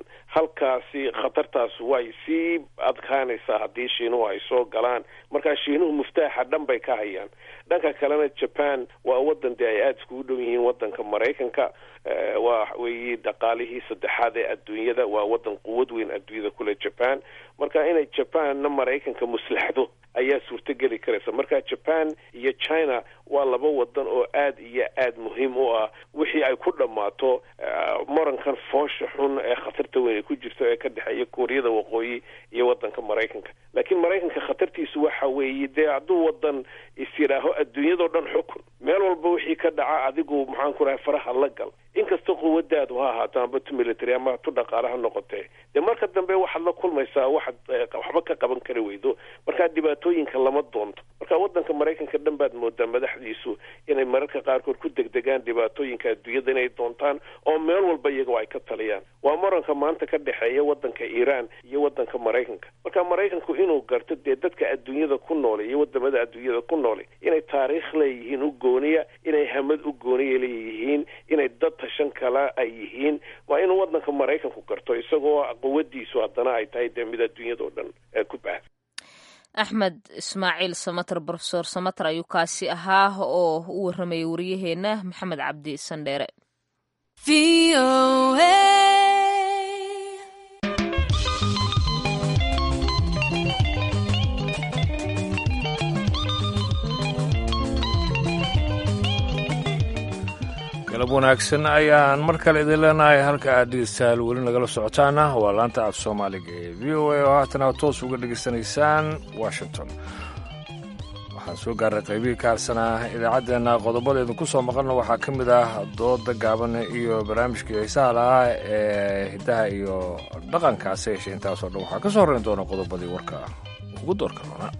halkaasi khatartaas way sii adkaanaysaa haddii shiinuhu ay soo galaan markaa shiinuhu muftaaxa dhan bay ka hayaan dhanka kalena jaban waa wadan dee ay aada iskugu dhow yihiin wadanka maraykanka waa weeye dhaqaalihii saddexaad ee adduunyada waa wadan quwad weyn adduunyada kule jaban marka inay jabanna maraykanka muslaxdo ayaa suurtogeli karaysa marka jaban iyo china waa laba wadan oo aada iyo aad muhiim u ah wixii ay ku dhammaato morankan foosha xun ee khatarta weyn ay ku jirto ee ka dhexeeya kuuriyada waqooyi iyo wadanka maraykanka laakiin maraykanka khatartiisu waxa weeye dee hadduu wadan is yidhaaho adduunyadao dhan xukun meel walba wixii ka dhaca adigu maxaan ku rahay faraha la gal inkastoo quwadaadu ha ahaato amba tu military ama tu dhaqaale ha noqotee dee marka dambe waxaad la kulmaysaa waxaad waxba ka qaban kari weydo markaa dhibaatooyinka lama doonto marka wadanka maraykanka dhan baad moodaa madaxdiisu inay mararka qaarkood ku degdegaan dhibaatooyinka adduunyada inay doontaan oo meel walba iyagoo ay ka taliyaan waa muranka maanta ka dhexeeya wadanka iiraan iyo wadanka maraykanka marka maraykanku inuu garto dee dadka adduunyada ku noole iyo wadamada adduunyada ku noole inay taariikh leeyihiin u gooniya inay hamad u gooniya leeyihiin inay dad tashan kala ay yihiin waa inuu wadanka maraykanku garto isagoo quwadiisu haddana ay tahay dee mid adduunyada oo dhan ku baahda axmed ismaaciil samater brofesor samater ayuu kaasi ahaa oo u warramayay wariyaheenna maxamed cabdi sandheere galab wanaagsan ayaan mar kale idin leenahay halka aad dhegeystayaal weli nagala socotaana waa laanta af soomaaliga ee v o a oo haatan aad toos uga dhegaysanaysaan washington waxaan soo gaarnay qaybihii ka harsanaa idaacaddeenna qodobada idinku soo maqalna waxaa ka mid ah dooda gaaban iyo barnaamijkii xiisaha lahaa ee hiddaha iyo dhaqankaasi yeeshe intaasoo dhan waxaa ka soo horrayn doona qodobadii warka ugu doorka doonaa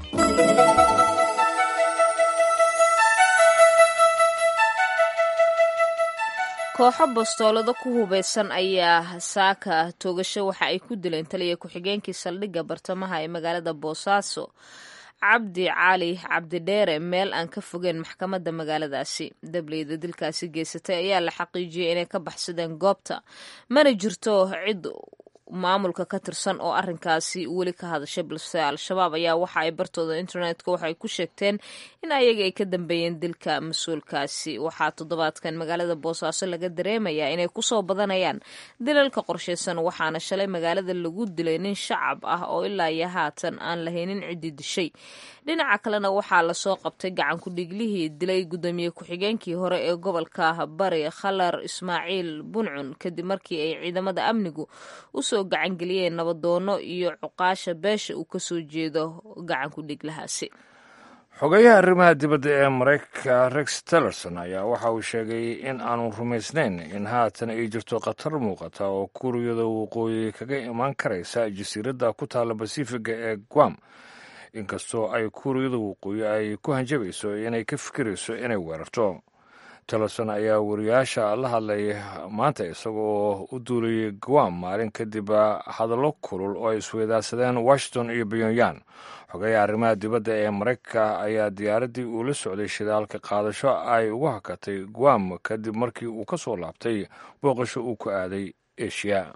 kooxo bastoolado ku hubeysan ayaa saaka toogasho waxa ay ku dileen taliya ku-xigeenkii saldhigga bartamaha ee magaalada boosaaso cabdi cali cabdidheere meel aan ka fogeen maxkamadda magaaladaasi dableyda dilkaasi geysatay ayaa la xaqiijiyey inay ka baxsadeen goobta mana jirto cid maamulka ka tirsan oo arinkaasi weli ka hadashay balse al-shabaab ayaa waxa ay bartooda internetka waxay ku sheegteen in ayaga ay ka dambeeyeen dilka mas-uulkaasi waxaa toddobaadkan magaalada boosaaso laga dareemayaa inay kusoo badanayaan dilalka qorshaysan waxaana shalay magaalada lagu dilay nin shacab ah oo ilaa iyo haatan aan lahaynin ciddii dishay dhinaca kalena waxaa lasoo qabtay gacan ku-dhiiglihii dilay guddoomiye ku-xigeenkii hore ee gobolka bari khalar ismaaciil buncun kadib markii ay ciidamada amnigu usoo gacangeliyeen nabadoono iyo cuqaasha beesha uu kasoo jeedo gacan ku-dhiiglahaasi xogeyaha arrimaha dibadda ee maraykanka rex tillerson ayaa waxa uu sheegay in aanu rumaysnayn in haatan ay jirto khatar muuqata oo kuuriyada waqooyi kaga imaan karaysa jasiiradda ku taalla basifiga ee guam inkastoo ay kuuriyada waqooyi ay ku hanjabayso inay ka fikirayso inay weerarto tillerson ayaa wariyaasha la hadlay maanta isagoo u duulayay guam maalin kadib hadallo kulul oo ay isweydaarsadeen washington iyo pyongyang xogeeya arrimaha dibadda ee maraykanka ayaa diyaaraddii uu la socday shidaalka qaadasho ay ugu hakatay guam kadib markii uu ka soo laabtay booqasho uu ku aaday eshiya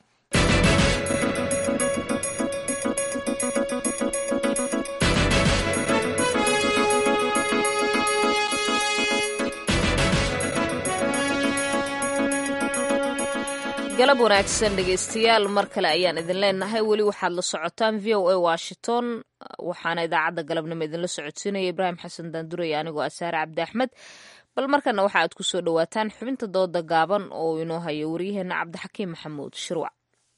galab wanaagsan dhegaystayaal mar kale ayaan idin leenahay weli waxaad la socotaan v o a washington waxaana idaacadda galabnimo idinla socodsiinaya ibraahim xasan daandurey anigoo asaare cabdi axmed bal markana waxa aad ku soo dhowaataan xubinta dooda gaaban oo inoo hayo waryaheena cabdixakiim maxamuud shirwac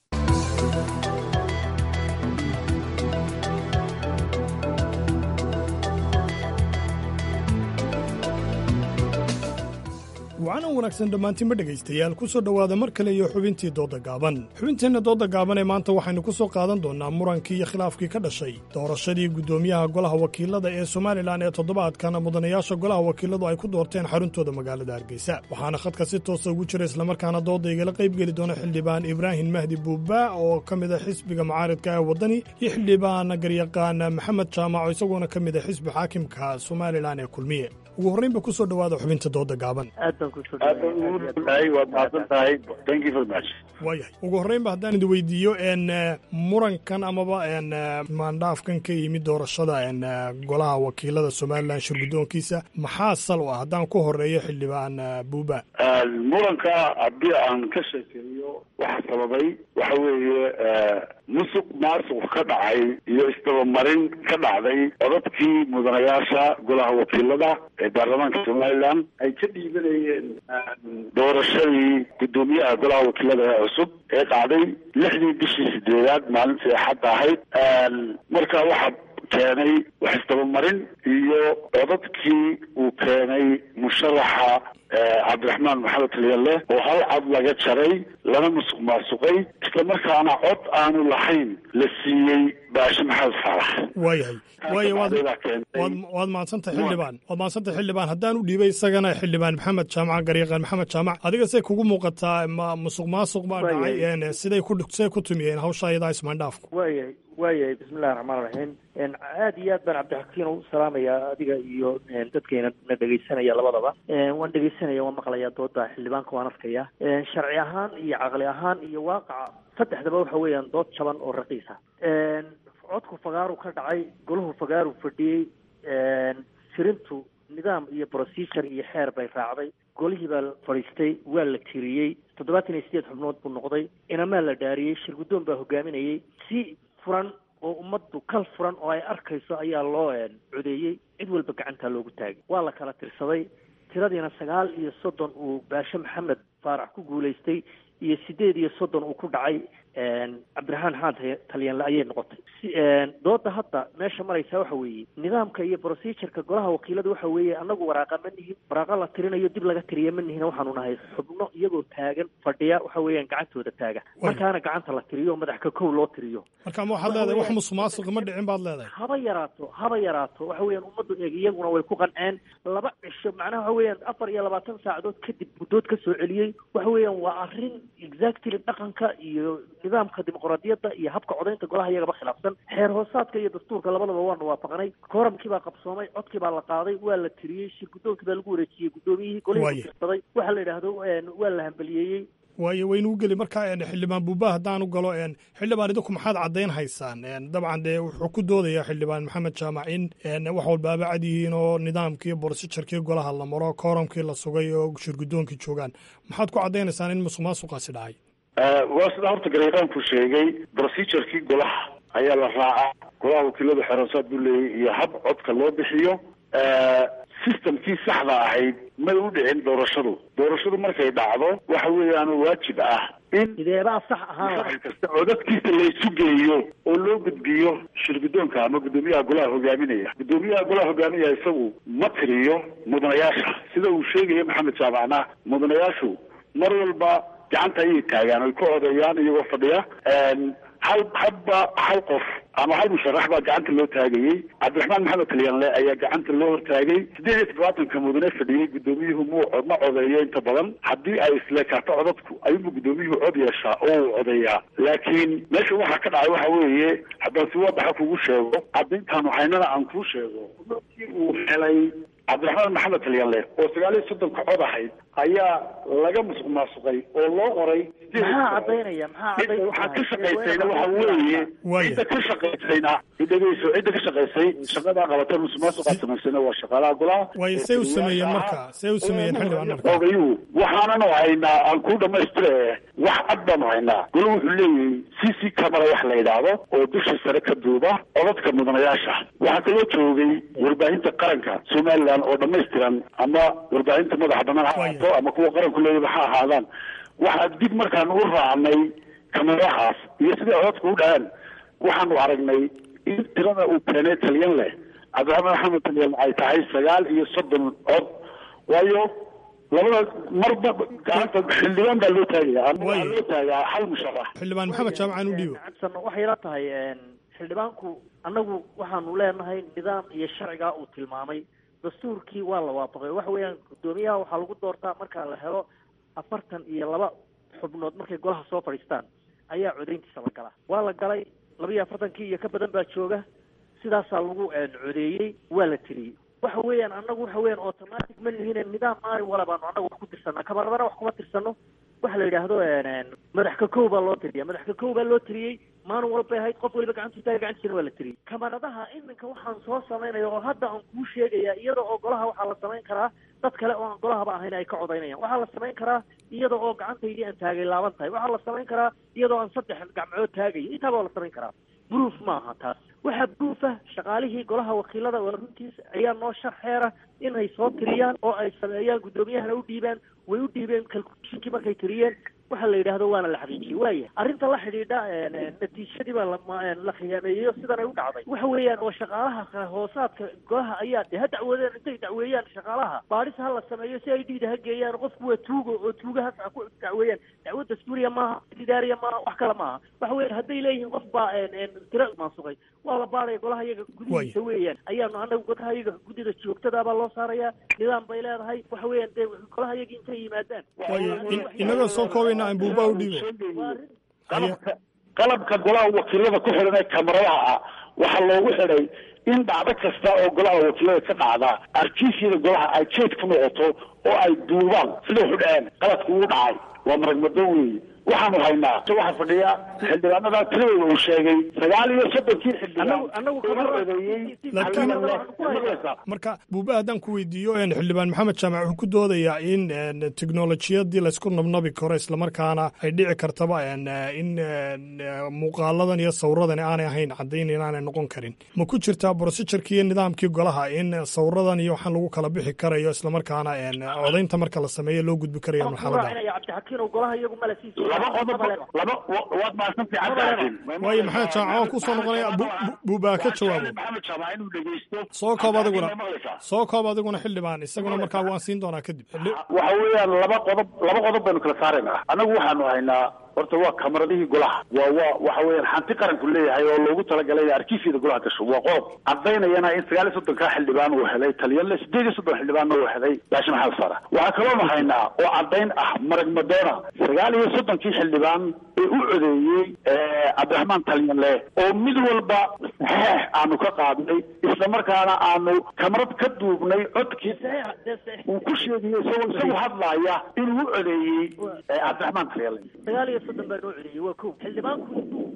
wacanan wanaagsan dhammaantiinba dhegaystayaal ku soo dhowaada mar kale iyo xubintii doodda gaaban xubinteenna doodda gaaban ee maanta waxaynu ku soo qaadan doonnaa murankii iyo khilaafkii ka dhashay doorashadii guddoomiyaha golaha wakiilada ee somalilan ee toddobaadkan mudanayaasha golaha wakiiladu ay ku doorteen xaruntooda magaalada hargeysa waxaana khadka si toosa ugu jira islamarkaana doodda igala qaybgeli doona xildhibaan ibraahim mahdi buuba oo ka mid a xisbiga mucaaridka ee waddani iyo xildhibaan garyaqaan maxamed jaamac oo isagoona ka mid a xisbi xaakimka somalilan ee kulmiye ugu horraynba ku soo dhowaada xubinta doodda gaaban waayahay ugu horraynba haddaan idi weydiiyo n murankan amaba n maandhaafkan ka yimid doorashada n golaha wakiilada somalilan shirguddoonkiisa maxaa sal u ah haddaan ku horeeyo xildhibaan buuba muranka haddii aan ka sheekeeyo waxa sababay waxa weeye musuq maasuq ka dhacay iyo isdabamarin ka dhacday codadkii mudanayaasha golaha wakiilada ee baarlamaanka somalilan ay ka dhiibanayeen doorashadii guddoomiyaha golaha wakiilada ee cusub ee dhacday lixdii bishii sideedaad maalintii axadda ahayd marka waxaa keenay wax isdabamarin iyo codadkii uu keenay musharaxa cabdiraxmaan maxamed talyalle oo hal cod laga jaray lana musuq maasuqay islamarkaana cod aanu lahayn la siiyey baashe maxamed faarax waayahay waaya waad waad mahadsantahay xildhibaan waad mahadsantahay xildhibaan haddaan u dhiibay isagana xildhibaan maxamed jaamac garyaqaan maxamed jaamac adiga say kugu muuqataa ma musuq maasuq baa dhacay siday ku siday ku tumiyeen hawsha iyadaa ismaandhaafku waayahay waayahay bismillahi raxmaan raxiim aad iyo aad baan cabdixakiin u salaamayaa adiga iyo dadkayna na dhegaysanaya labadaba waan dhegaysanaya waan maqlayaa dooda xildhibaanka waan arkaya sharci ahaan iyo caqli ahaan iyo waaqaca saddexdaba waxa weeyaan dood jaban oo raqiisa codku fagaaru ka dhacay golahu fagaaru fadhiyey tirintu nidaam iyo procedure iyo xeer bay raacday golihii baa fadhiistay waa la tiriyey toddobaatan iyo sideed xubnood buu noqday inamaa la dhaariyey shirguddoon baa hogaaminayay si furan oo ummaddu kal furan oo ay arkayso ayaa loo codeeyey cid walba gacantaa loogu taagay waa la kala tirsaday tiradiina sagaal iyo soddon uu baashe maxamed faarax ku guulaystay iyo sideed iyo soddon uu ku dhacay cabdiraxmaan xaan talyaanle ayay noqotay dooda hadda meesha maraysaa waxa weeye nidaamka iyo procedureka golaha wakiilada waxa weeye anagu waraaqa ma nihin waraaqa la tirinayo dib laga tiriya ma nihin waxaanu nahay xubno iyagoo taagan fadhiya waxa weeyaan gacantooda taaga markaana gacanta la tiriyo madax ka kow loo tiriyo marka ma waxaad leedahay wax musuq maasuqa ma dhicin baad leedahay haba yaraato haba yaraato waxa weeyaan ummaddu eeg iyaguna way ku qanceen laba cisho macnaha waxa weeyaan afar iyo labaatan saacadood kadib guddood ka soo celiyey waxa weeyaan waa arrin exactly dhaqanka iyo nidaamka dimuqraadiyadda iyo habka codaynta golaha iyagaba khilaafsan xeer hoosaadka iyo dastuurka labadaba waanu waafaqnay kooramkii baa qabsoomay codkii baa la qaaday waa la tiriyey shir guddoonkii baa lagu wareejiyey guddoomiyihii golihii kutirsaday waxa la yidhaahdo waa la hambaliyeeyey waayo waynu u geli markaa xildhibaan buuba haddaan u galo xildhibaan idinku maxaad caddayn haysaan dabcan dee wuxuu ku doodayaa xildhibaan maxamed jaamac in wax walbaaba cad yihiin oo nidaamkii borsijarkii golaha la maro kooramkii la sugay oo shirguddoonkii joogaan maxaad ku caddaynaysaan in musuq maasuqaasi dhacay waa sida horta garyaqaanku sheegay procedurkii golaha ayaa la raacaa golaha wakiiladu xerosaad buu leeyahy iyo hab codka loo bixiyo systemkii saxda ahayd may u dhicin doorashadu doorashadu markay dhacdo waxa weeyaan waajib ah in sideebaa sax ahaan shaqal kasta oo dadkiisa laysu geeyo oo loo gudbiyo shirgudoonka ama guddoomiyaha golaha hogaaminaya guddoomiyaha golaha hogaaminaya isagu ma tiriyo mudanayaasha sida uu sheegaya maxamed jaamacna mudanayaashu mar walba gacanta ayay taagaan oy ka odeeyaan iyagoo fadhiya hal hadba hal qof ama hal musharax baa gacanta loo taagayey cabdiraxmaan maxamed kalyaanle ayaa gacanta loo hortaagay sideed iyo toddobaatanka mudane fadhiyey guddoomiyuhu mu ma codeeyo inta badan haddii ay isleekaato codadku ayuunbu guddoomiyuhu cod yeeshaa oo uu codeeyaa laakiin meesha waxaa ka dhacay waxa weeye haddaan si wadaxa kugu sheego caddayntaanu haynana aan kuu sheego markii uu helay cabdiraxmaan maxamed kalyaanle oo sagaal iyo soddonka cod ahayd ayaa laga musuq maasuqay oo loo qoray maxaa cadaynaya maxaa waxaa ka shaqaysayna waxa weeye cidda ka shaqaysayna idhageyso cidda ka shaqaysay shaqadaa qabata musuq maasuqaa samaysayna waa shaqaalaha golaha waayo see u sameeyeen marka see u sameeyeen xildhibaan marka ogayuu waxaananu haynaa aan ku dhamaystire wax cad baanu haynaa golo wuxuu leeyahay c c camera wax la yidhaahdo oo dusha sare ka duuba codadka mudanayaasha waxaa kaloo joogay warbaahinta qaranka somaliland oo dhamaystiran ama warbaahinta madaxa banaan ha ahaato ama kuwa qaranku leeyaba ha ahaadaan waxaa dib markaan u raacnay kamerahaas iyo siday codadka u dhahaan waxaanu aragnay in tirada uu keenay talyan leh cabdiraxmaan maxamed talyan ay tahay sagaal iyo soddon cod waayo labada marba gacanta xildhibaan baa loo taagaya waxaa loo taagaa hal musharax xildhibaan maxamed jaamacaan u dhiibo waxay la tahay xildhibaanku annagu waxaanu leenahay nidaam iyo sharcigaa uu tilmaamay dastuurkii waa la waafaqay waxa weeyaan guddoomiyaha waxaa lagu doortaa marka la helo afartan iyo laba xubnood markay golaha soo fadhiistaan ayaa codayntiisa la galaa waa la galay laba iyo afartankii iyo ka badan baa jooga sidaasaa lagu codeeyey waa la tiriyey waxa weeyaan annagu waxa weeyaan automatic ma lihine nidaam maalin wala baanu annagu wax ku tirsanaa kabaradana wax kuma tirsano waxa la yidhaahdo madax ka kow baa loo tiriya madax ka kow baa loo tiriyey maalin walbay ahayd qof waliba gacantu taaga gacantiisana waa la tiriyey kamaradaha iminka waxaan soo samaynaya oo hadda aan kuu sheegaya iyada oo golaha waxaa la samayn karaa dad kale oo aan golahaba ahayn ay ka codaynayaan waxaa la samayn karaa iyada oo gacantaydii aan taagay laaban tahay waxaa la samayn karaa iyadoo aan saddex gacmood taagayo intaaba waa la samayn karaa proof maaha taas waxaa proof ah shaqaalihii golaha wakiilada waa runtiis ayaa noo sharxeera inay soo tiriyaan oo ay sameeyaan guddoomiyahana u dhiibaan way u dhiibeen calculationkii markay tiriyeen waxa la yidhaahdo waana la xaqiijiyey waaya arrinta la xidhiidha natiijadii baa la khiyaameeyeyo sidan ay u dhacday waxa weeyaan oo shaqaalaha hoosaadka golaha ayaa de ha dacwoodeen intay dacweeyaan shaqaalaha baadhis ha la sameeyo si ay dhiida ha geeyaan qofku waa tuugo oo tuugahaas ha ku dacweeyaan dacwo dastuuriya maaha idaariya maaha wax kale maaha waxa weeyaan hadday leeyihiin qof baa tiro maasuqay waa la baadhaya golaha iyaga gudihiisa weeyaan ayaanu anagu golaha iyaga guddida joogtada baa loo saaraya nidaam bay leedahay waxa weeyaan dee golaha iyaga intay yimaadaan inagoo soo koobayna aan buuba u dhiibo qalabka qalabka golaha wakiilada ku xidhan ee kamaradaha ah waxaa loogu xidhay in dhacdo kasta oo golaha wakiilada ka dhacda arkiisyada golaha ay jeed ku noqoto oo ay duubaan sida wuxu dhaheen qaladku uu dhacay waa maragmado weeye waxaanu haynaa waxaa fadhiya xildhibaanada tiradooda uu sheegay sagaal iyo soddonkii xildhibaan marka buuba haddaan ku weydiiyo xildhibaan maxamed jaamac wuxuu ku doodayaa in teknolojiyadii laysku nabnabi karo islamarkaana ay dhici kartaba in muuqaaladan iyo sawiradan aanay ahayn caddayn inaanay noqon karin ma ku jirtaa brosijurkii iyo nidaamkii golaha in sawiradan iyo waxaan lagu kala bixi karayo islamarkaana codaynta marka la sameeyo loo gudbi karayo marxalada waayo maxamed jaamac waan kusoo noqonaya buubaa ka jawaabo soo koob adiguna soo koob adiguna xildhibaan isaguna markaa waan siin doonaa kadib waxa weeyaan laba qodob laba qodob baynu kala saaraynaa annagu waxaanu haynaa horta waa kamaradihii golaha waa waa waxa weeyaan hanti qaranku leeyahay oo loogu talagalay in arkiifyada golaha gasho waa qodob caddaynayana in sagaal iyo soddonkaa xildhibaan uu helay taliyanle sideed iyo soddon xildhibaanna uu helay baasha maxamed sara waxaa kaloonu haynaa oo caddayn ah marag madoona sagaal iyo soddonkii xildhibaan ee u codeeyey cabdiraxmaan talyanle oo mid walba saxeex aanu ka qaadnay islamarkaana aanu kamarad ka duubnay codkiisa uu ku sheegayo isagoo isagu hadlaaya inuu u codeeyey cabdiraxmaan talyanle sagaal iyo soddon baa noo celiyey waa ko xildhibaanku intuu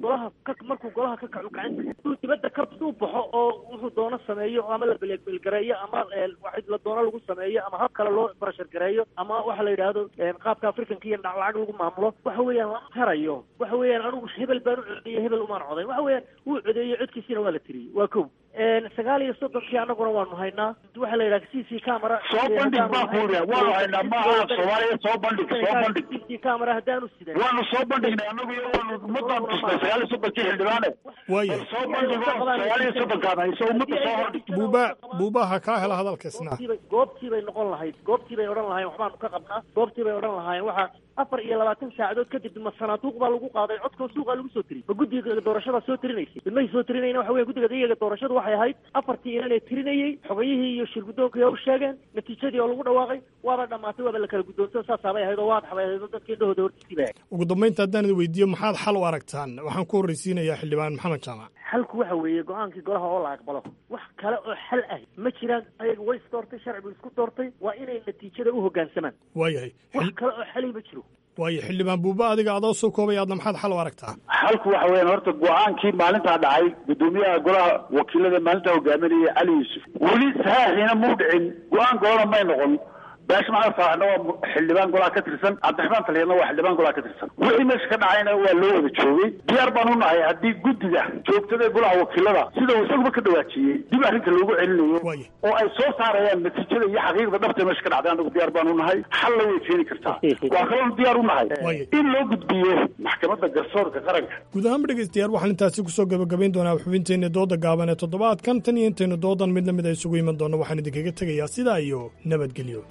golaha ka markuu golaha ka kaco gacanta inuu dibadda ka suu baxo oo wuxuu doono sameeyo ama la belgareeyo ama wax la doono lagu sameeyo ama hab kale loo barashar gareeyo ama waxa la yidhaahdo qaabka africanka iyo lacag lagu maamulo waxa weeyaan lama harayo waxa weeyaan anigu hebel baan u codeeyey hebel umaan codayn waxa weeyaan wuu codeeyey codkiisiina waa la tiriyey waa kow sagaal iyo soddonkii annaguna waanu haynaa waxa la yidhaha c c camera soo bandhig baa kuuriya waanu haynaa maaha soomaaliya soo bandhig soo bandhig c c camera haddaanu sidan waanu soo bandhignay annagu iyo waanu ummadaan tusnay sagaal iyo soddonkii xildhibaane waaya soo bandhigo sagaal iyo soddonkaan hayso ummadda soo hordhig buuba buubaha kaa hela hadalkaisna goobtiibay goobtii bay noqon lahayd goobtii bay odhan lahayen waxbaanu ka qabnaa goobtii bay odhan lahaayeen waxa afar iyo labaatan saacadood kadib ma sanaaduuq baa lagu qaaday codkoo suuqaa lagu soo tiriyey ma guddiga doorashadaa soo tirinaysay ilmahay soo tirinayna waxa weya guddiga iyaga doorashadu waxay ahayd afartii inan ee tirinayey xogayihii iyo shir guddoonkii u sheegeen natiijadii oo lagu dhawaaqay waaba dhammaatay waaba la kala guddoonto saasaabay ahayd oo waadaxbay ahayd oo dadkii indhahooda hortiisii bay ahayd ugu dambaynta haddaan idi weydiiyo maxaad xal u aragtaan waxaan ku horreysiinayaa xildhibaan maxamed jaamac xalku waxa weeye go-aankii golaha oo la aqbalo wax kale oo xal ah ma jiraan ayaga way isdoortay sharcigu isku doortay waa inay natiijada u hoggaansamaan waayahay wax kale oo xali ma jiro waayo xildhibaan buuba adiga adoo soo koobay aadna maxaad xal u aragtaa xalku waxa weeyaan horta go-aankii maalintaa dhacay guddoomiyaha golaha wakiilada maalintaa hogaaminaya cali yuusuf weli saxiixina muu dhicin go-aan golana may noqon baash maxamed faaraxna waa xildhibaan golaha ka tirsan cabdiraxmaan taliyadna waa xildhibaan golaha ka tirsan wixii meesha ka dhacayna waa loo wada joogay diyaar baan u nahay haddii guddiga joogtada ee golaha wakiilada sida uu isaguba ka dhawaajiyey dib arrinta loogu celinayo oo ay soo saarayaan natiijada iyo xaqiiqda dhabta meesha ka dhacday anagu diyaar baan u nahay xalla way keeni kartaa waa kaloon diyaar u nahay in loo gudbiyo maxkamadda garsoorka qaranka guud ahaanba dhegeystayaal waxaan intaasi kusoo gabagabayn doonaa xubinteena dooda gaaban ee toddobaadkan tan iyo intaynu doodan mid lamid a isugu iman doonno waxaan idinkaga tegayaa sidaa iyo nabadgelyo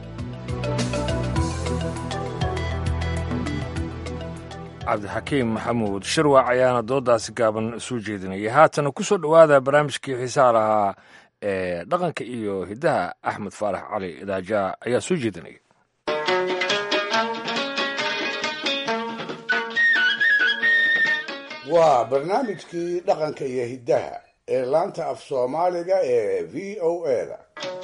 cabdixakiim maxamuud shirwac ayaana doodaasi gaaban soo jeedinaya haatana ku soo dhowaada barnaamijkii xiisaha lahaa ee dhaqanka iyo hiddaha axmed faarax cali idaaja ayaa soo jeedinaya waa barnaamijkii dhaqanka iyo hiddaha ee laanta af soomaaliga ee v o eda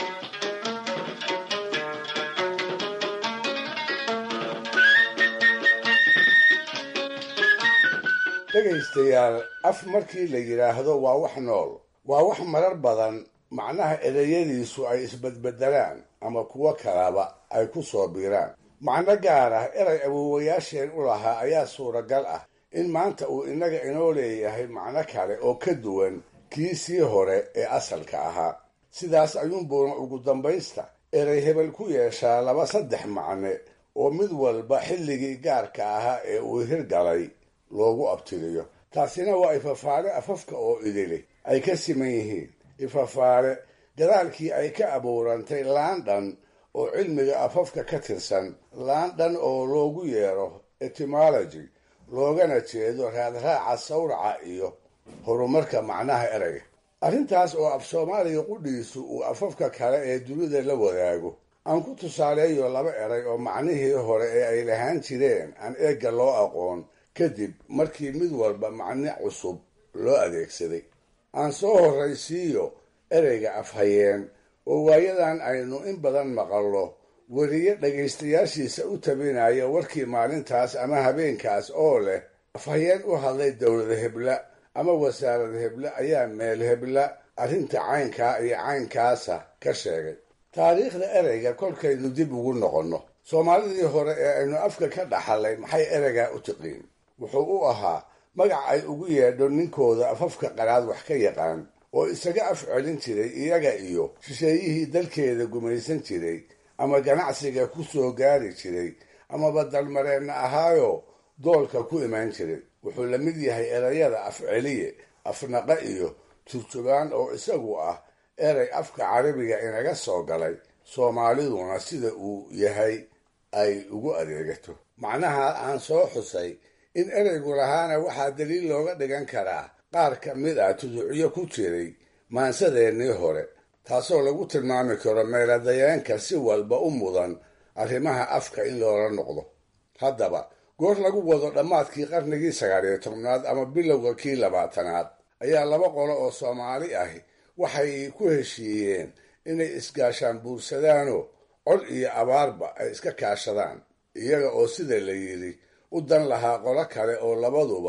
dhegaystayaal af markii la yidhaahdo waa wax nool waa wax marar badan macnaha ereyadiisu ay isbedbedelaan ama kuwo kalaba ay ku soo biiraan macno gaar ah eray awoowayaasheen u lahaa ayaa suuragal ah in maanta uu innaga inoo leeyahay macno kale oo ka duwan kii sii hore ee asalka ahaa sidaas ayuunbuuna ugu dambaysta erey hebel ku yeeshaa laba saddex macne oo mid walba xilligii gaarka ahaa ee uu hirgalay loogu abtiriyo taasina waa ifafaale afafka oo idili ay ka siman yihiin ifafaale gadaalkii ay ka abuurantay laandhan oo cilmiga afafka ka tirsan laandhan oo loogu yeero etymology loogana jeedo raadraaca sawraca iyo horumarka macnaha ereyga arrintaas oo af soomaaliga qudhiisu uu afafka kale ee dunida la wadaago aan ku tusaaleeyo laba eray oo macnihii hore ee ay lahaan jireen aan eegga loo aqoon kadib markii mid walba macne cusub loo adeegsaday aan soo horraysiiyo ereyga afhayeen oo waayadan aynu in badan maqallo weriye dhegaystayaashiisa u tabinaya warkii maalintaas ama habeenkaas oo leh afhayeen u hadlay dowlada hebla ama wasaarada hebla ayaa meel hebla arrinta caynkaa iyo caynkaasa ka sheegay taariikhda ereyga kolkaynu dib ugu noqonno soomaalidii hore ee aynu afka ka dhaxalay maxay ereygaa u tiqiin wuxuu u ahaa magac ay ugu yeedho ninkooda afafka qaraad wax ka yaqaan oo isaga af celin jiray iyaga iyo shisheeyihii dalkeeda gumaysan jiray ama ganacsiga ku soo gaari jiray amaba dalmareenna ahaayo doolka ku imaan jiray wuxuu la mid yahay erayada af celiye afnaqa iyo turjubaan oo isagu ah erey afka carabiga inaga soo galay soomaaliduna sida uu yahay ay ugu adeegato macnaha aan soo xusay in ereygu lahaana waxaa daliil looga dhigan karaa qaar ka mid ah tuducyo ku jiray maansadeennii hore taasoo lagu tilmaami karo meeladayeenka si walba u mudan arrimaha afka in loola noqdo haddaba goor lagu wado dhammaadkii qarnigii sagaaliyo tobnaad ama bilowga kii labaatanaad ayaa laba qolo oo soomaali ahi waxay ku heshiiyeen inay isgaashaan buursadaanoo cod iyo abaarba ay iska kaashadaan iyaga oo sida la yidhi u dan lahaa qolo kale oo labaduba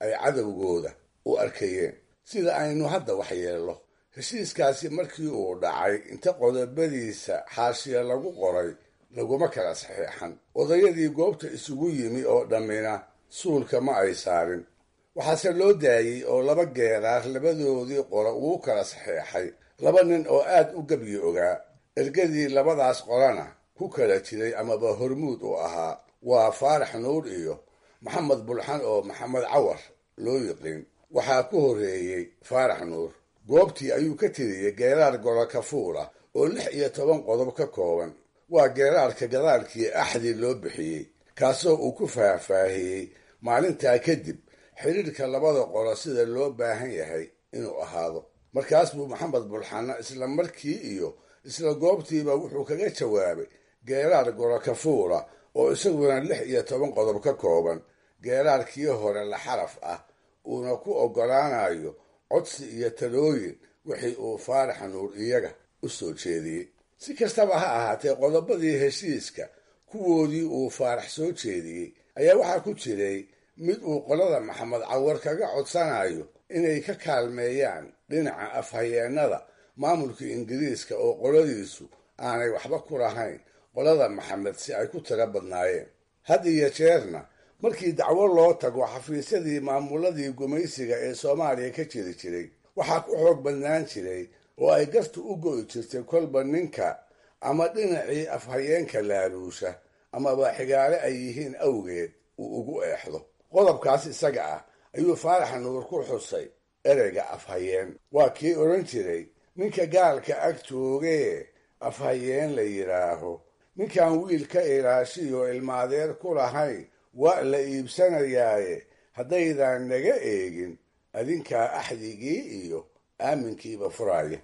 ay cadowgooda u arkayeen sida aynu hadda waxyeello heshiiskaasi markii uu dhacay inta qodobadiisa xaashiya lagu qoray laguma kala saxiixan odayadii goobta isugu yimi oo dhammina suulka ma ay saarin waxaase loo daayey oo laba geeraar labadoodii qora ugu kala saxiixay laba nin oo aad u gebyi ogaa ergadii labadaas qorana ku kala jiray amaba hormuud u ahaa waa faarax nuur iyo maxamed bulxan oo maxamed cawar loo yiqiin waxaa ku horreeyey faarax nuur goobtii ayuu ka tiriyey geeraar golo kafuula oo lix iyo toban qodob ka kooban waa geeraarka gadaalkii axdi loo bixiyey kaasoo uu ku faahfaahiyey maalintaa kadib xidhiirka labada qolo sida loo baahan yahay inuu ahaado markaas buu maxamed bulxanna isla markii iyo isla goobtiiba wuxuu kaga jawaabay geeraar golo kafuula oo isaguna lix iyo toban qodob ka kooban geeraarkii hore la xaraf ah uuna ku oggolaanayo codsi iyo talooyin wixii uu faarax nuur iyaga u soo jeediyey si kastaba ha ahaatee qodobadii heshiiska kuwoodii uu faarax soo jeediyey ayaa waxaa ku jiray mid uu qolada maxamed cawar kaga codsanayo inay ka kaalmeeyaan dhinaca afhayeennada maamulka ingiriiska oo qoladiisu aanay waxba ku lahayn qolada maxamed si ay ku tiro badnaayeen had iyo jeerna markii dacwo loo tago xafiisyadii maamuladii gumaysiga ee soomaaliya ka jiri jiray waxaa ku xoog badnaan jiray oo ay gartu u go'i jirtay kolba ninka ama dhinacii afhayeenka laaluusha amaba xigaale ay yihiin awgeed uu ugu eexdo qodobkaas isaga ah ayuu faarax nuur ku xusay ereyga afhayeen waa kii odhan jiray ninka gaalka ag joogee afhayeen la yidhaaho ninkaan wiil ka ilaashiyo ilmaadeer ku lahayn waa la iibsanayaaye haddaydan naga eegin adinkaa axdigii iyo aaminkiiba furaaya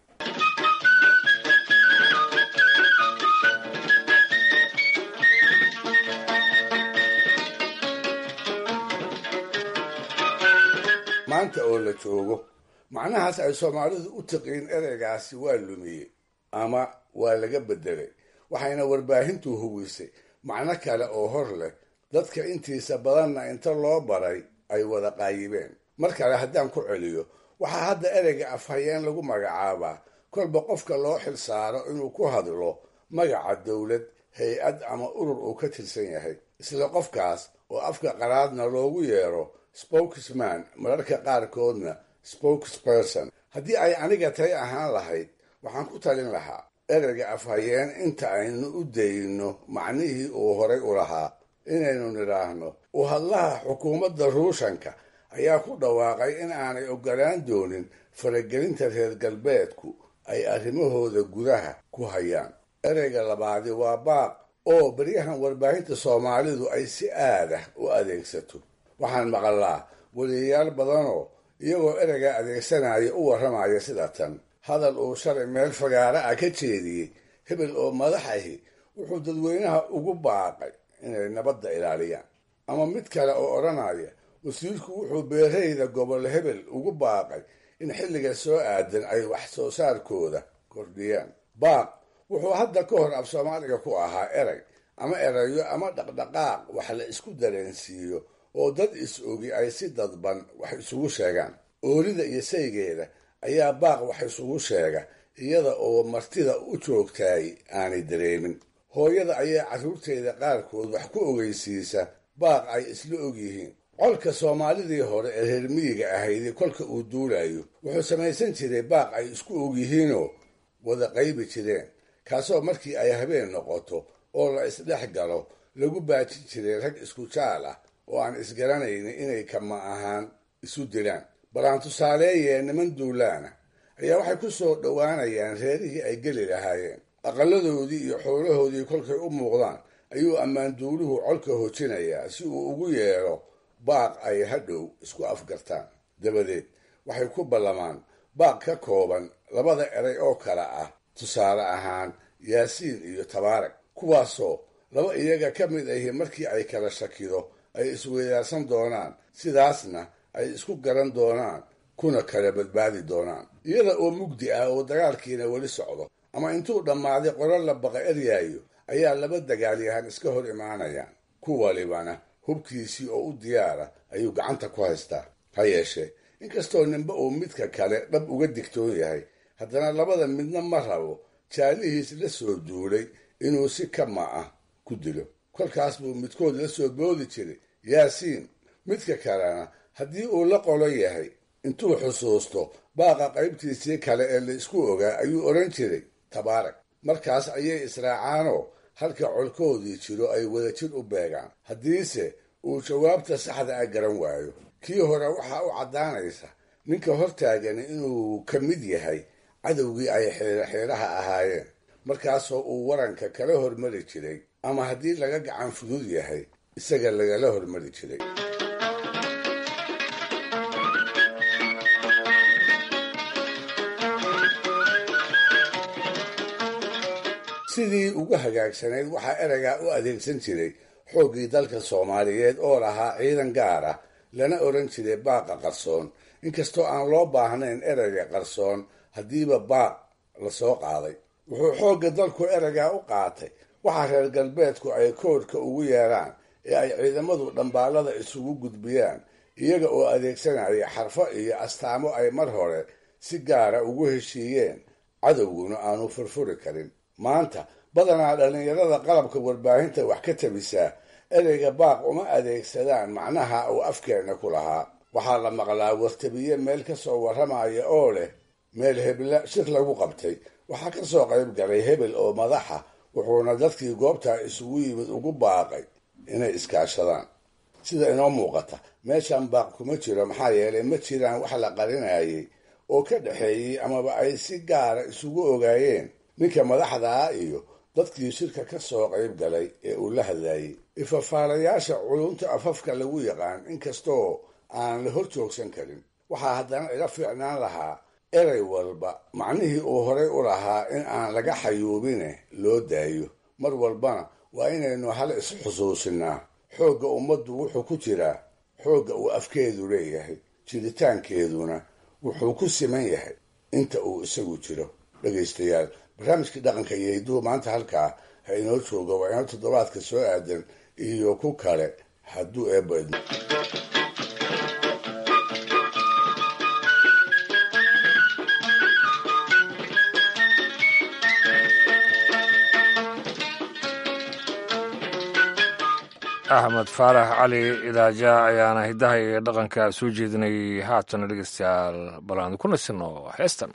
maanta oo la joogo macnahaas ay soomaalidu u tiqiin ereygaasi waa lumiyey ama waa laga beddelay waxayna warbaahintu huwisay macno kale oo hor leh dadka intiisa badanna inta loo baray ay wada qaayibeen mar kale haddaan ku celiyo waxaa hadda ereyga afhayeen lagu magacaabaa kolba qofka loo xilsaaro inuu ku hadlo magaca dowlad hay-ad ama urur uu ka tirsan yahay isla qofkaas oo afka qaraadna loogu yeero spokesman mararka qaarkoodna spokesperson haddii ay aniga tay ahaan lahayd waxaan ku talin lahaa ereyga afhayeen inta aynu u dayno macnihii uu horay u lahaa inaynu nidhaahno u hadlaha xukuumadda ruushanka ayaa ku dhawaaqay in aanay ogolaan doonin faragelinta reer galbeedku ay arrimahooda gudaha ku hayaan ereyga labaadi waa baaq oo beryahan warbaahinta soomaalidu ay si aadah u adeegsato waxaan maqalaa weliyayaal badanoo iyagoo ereyga adeegsanaya u warramaya sida tan hadal uu shalay meel fagaara ah ka jeediyey hebel oo madax ahi wuxuu dadweynaha ugu baaqay inay nabadda ilaaliyaan ama mid kale oo odhanaya wasiirku wuxuu beerayda gobol hebel ugu baaqay in xilliga soo aadan ay wax soo saarkooda kordhiyaan baaq wuxuu hadda ka hor af soomaaliga ku ahaa erey ama erayo ama dhaqdhaqaaq wax la isku dareensiiyo oo dad is-ogi ay si dadban wax isugu sheegaan oolida iyo saygeeda ayaa baaq wax isugu sheega iyada oo martida u joogtaay aanay dareemin hooyada ayaa carruurteeda qaarkood wax ku ogeysiisa baaq ay isla ogyihiin colka soomaalidii hore ee reer miyiga ahaydi kolka uu duulayo wuxuu samaysan jiray baaq ay isku ogyihiinoo wada qaybi jireen kaasoo markii ay habeen noqoto oo la isdhex galo lagu baajin jiray rag isku jaal ah oo aan isgaranaynin inay kama ahaan isu dilaan balaan tusaaleeyee niman duulaana ayaa waxay ku soo dhowaanayaan reerihii ay geli lahaayeen aqaladoodii iyo xoolahoodii kolkay u muuqdaan ayuu ammaanduuluhu colka hojinayaa si uu ugu yeedho baaq ay hadhow isku afgartaan dabadeed waxay ku ballamaan baaq ka kooban labada eray oo kale ah tusaale ahaan yaasiin iyo tabaarag kuwaasoo laba iyaga ka mid ahi markii ay kala shakido ay isweydaarsan doonaan sidaasna ay isku garan doonaan kuna kala badbaadi doonaan iyada oo mugdi ah oo dagaalkiina weli socdo ama intuu dhammaaday qolo la baqa eryaayo ayaa laba dagaalyahan iska hor imaanayaan ku walibana hubkiisii oo u diyaara ayuu gacanta ku haystaa ha yeeshee inkastoo ninba uu midka kale dhab uga digtoon yahay haddana labada midna ma rabo jaalihiis la soo duulay inuu si kama ah ku dilo kolkaas buu midkood la soo boodi jiray yaasiin midka kalena haddii uu la qolo yahay intuu xusuusto baaqa qaybtiisii kale ee la isku ogaa ayuu odhan jiray tabaarak markaas ayay israacaanoo halka colkoodii jiro ay wadajir u beegaan haddiise uu jawaabta saxda ah garan waayo kii hore waxaa u caddaanaysa ninka hortaagani inuu ka mid yahay cadowgii ay xeeraxeeraha ahaayeen markaasoo uu waranka kala hormari jiray ama haddii laga gacan fudud yahay isaga lagala hormari jiray sidii ugu hagaagsanayd waxaa ereygaa u adeegsan jiray xooggii dalka soomaaliyeed oo lahaa ciidan gaar ah lana odhan jiray baaqa qarsoon inkastoo aan loo baahnayn ereyga qarsoon haddiiba baaq la soo qaaday wuxuu xoogga dalku ereygaa u qaatay waxaa reer galbeedku ay koodhka ugu yeeraan ee ay ciidamadu dhambaallada isugu gudbiyaan iyaga oo adeegsanaya xarfo iyo astaamo ay mar hore si gaara ugu heshiiyeen cadowguna aanu furfuri karin maanta badanaa dhallinyarada qalabka warbaahinta wax ka tabisaa ereyga baaq uma adeegsadaan macnaha uu afkeenna ku lahaa waxaa la maqlaa wartabiye meel ka soo warramaya oo leh meel hebla shir lagu qabtay waxaa ka soo qayb galay hebel oo madaxa wuxuuna dadkii goobtaa isugu yimid ugu baaqay inay iskaashadaan sida inoo muuqata meeshan baaq kuma jiro maxaa yeelay ma jiraan wax la qarinayay oo ka dhexeeyey amaba ay si gaara isugu ogaayeen ninka madaxda ah iyo dadkii shirka ka soo qayb galay ee uu la hadlayey ifafaalayaasha culunta afafka lagu yaqaan inkastoo aan la hor joogsan karin waxaa haddana ila fiicnaan lahaa erey walba macnihii uu horay u lahaa in aan laga xayuubine loo daayo mar walbana waa inaynu hal isxusuusinaa xoogga ummaddu wuxuu ku jiraa xoogga uu afkeedu leeyahay jiritaankeeduna wuxuu ku siman yahay inta uu isagu jiro dhegaystayaal barnaamijkii dhaqanka iyo hiduhu maanta halkaa ha inoo jooga waa inoo toddobaadka soo aadan iyo ku kale hadduu eebba idmo axmed faarax cali idaaja ayaana hiddaha iyo dhaqanka soo jeedinayay haatana dhegeystayaal bal aan ku nasino heestan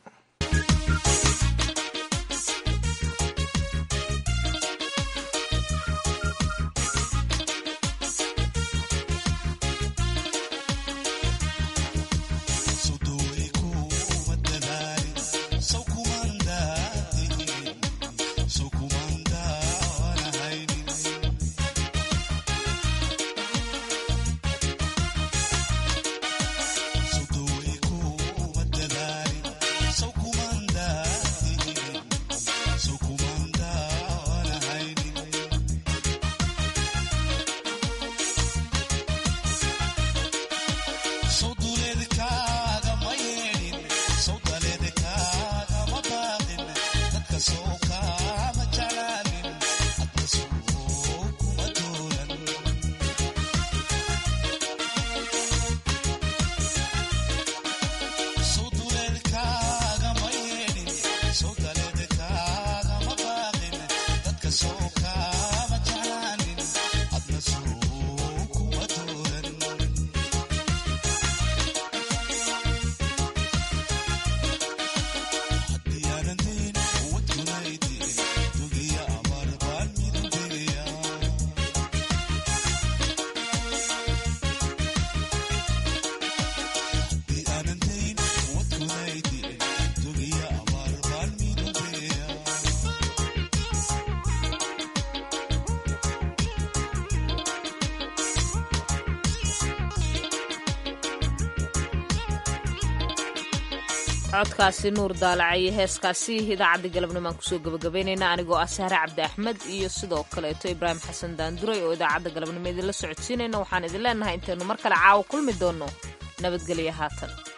codkaasi nuur daalacayo heeskaasi idaacadda galabnimaan kusoo gabagabaynayna anigoo ah sahre cabdi axmed iyo sidoo kaleeto ibraahim xasan daanduray oo idaacadda galabnimo idinla socodsiinayna waxaan idin leenahay intaynu mar kale caawa kulmi doonno nabadgelyo haatan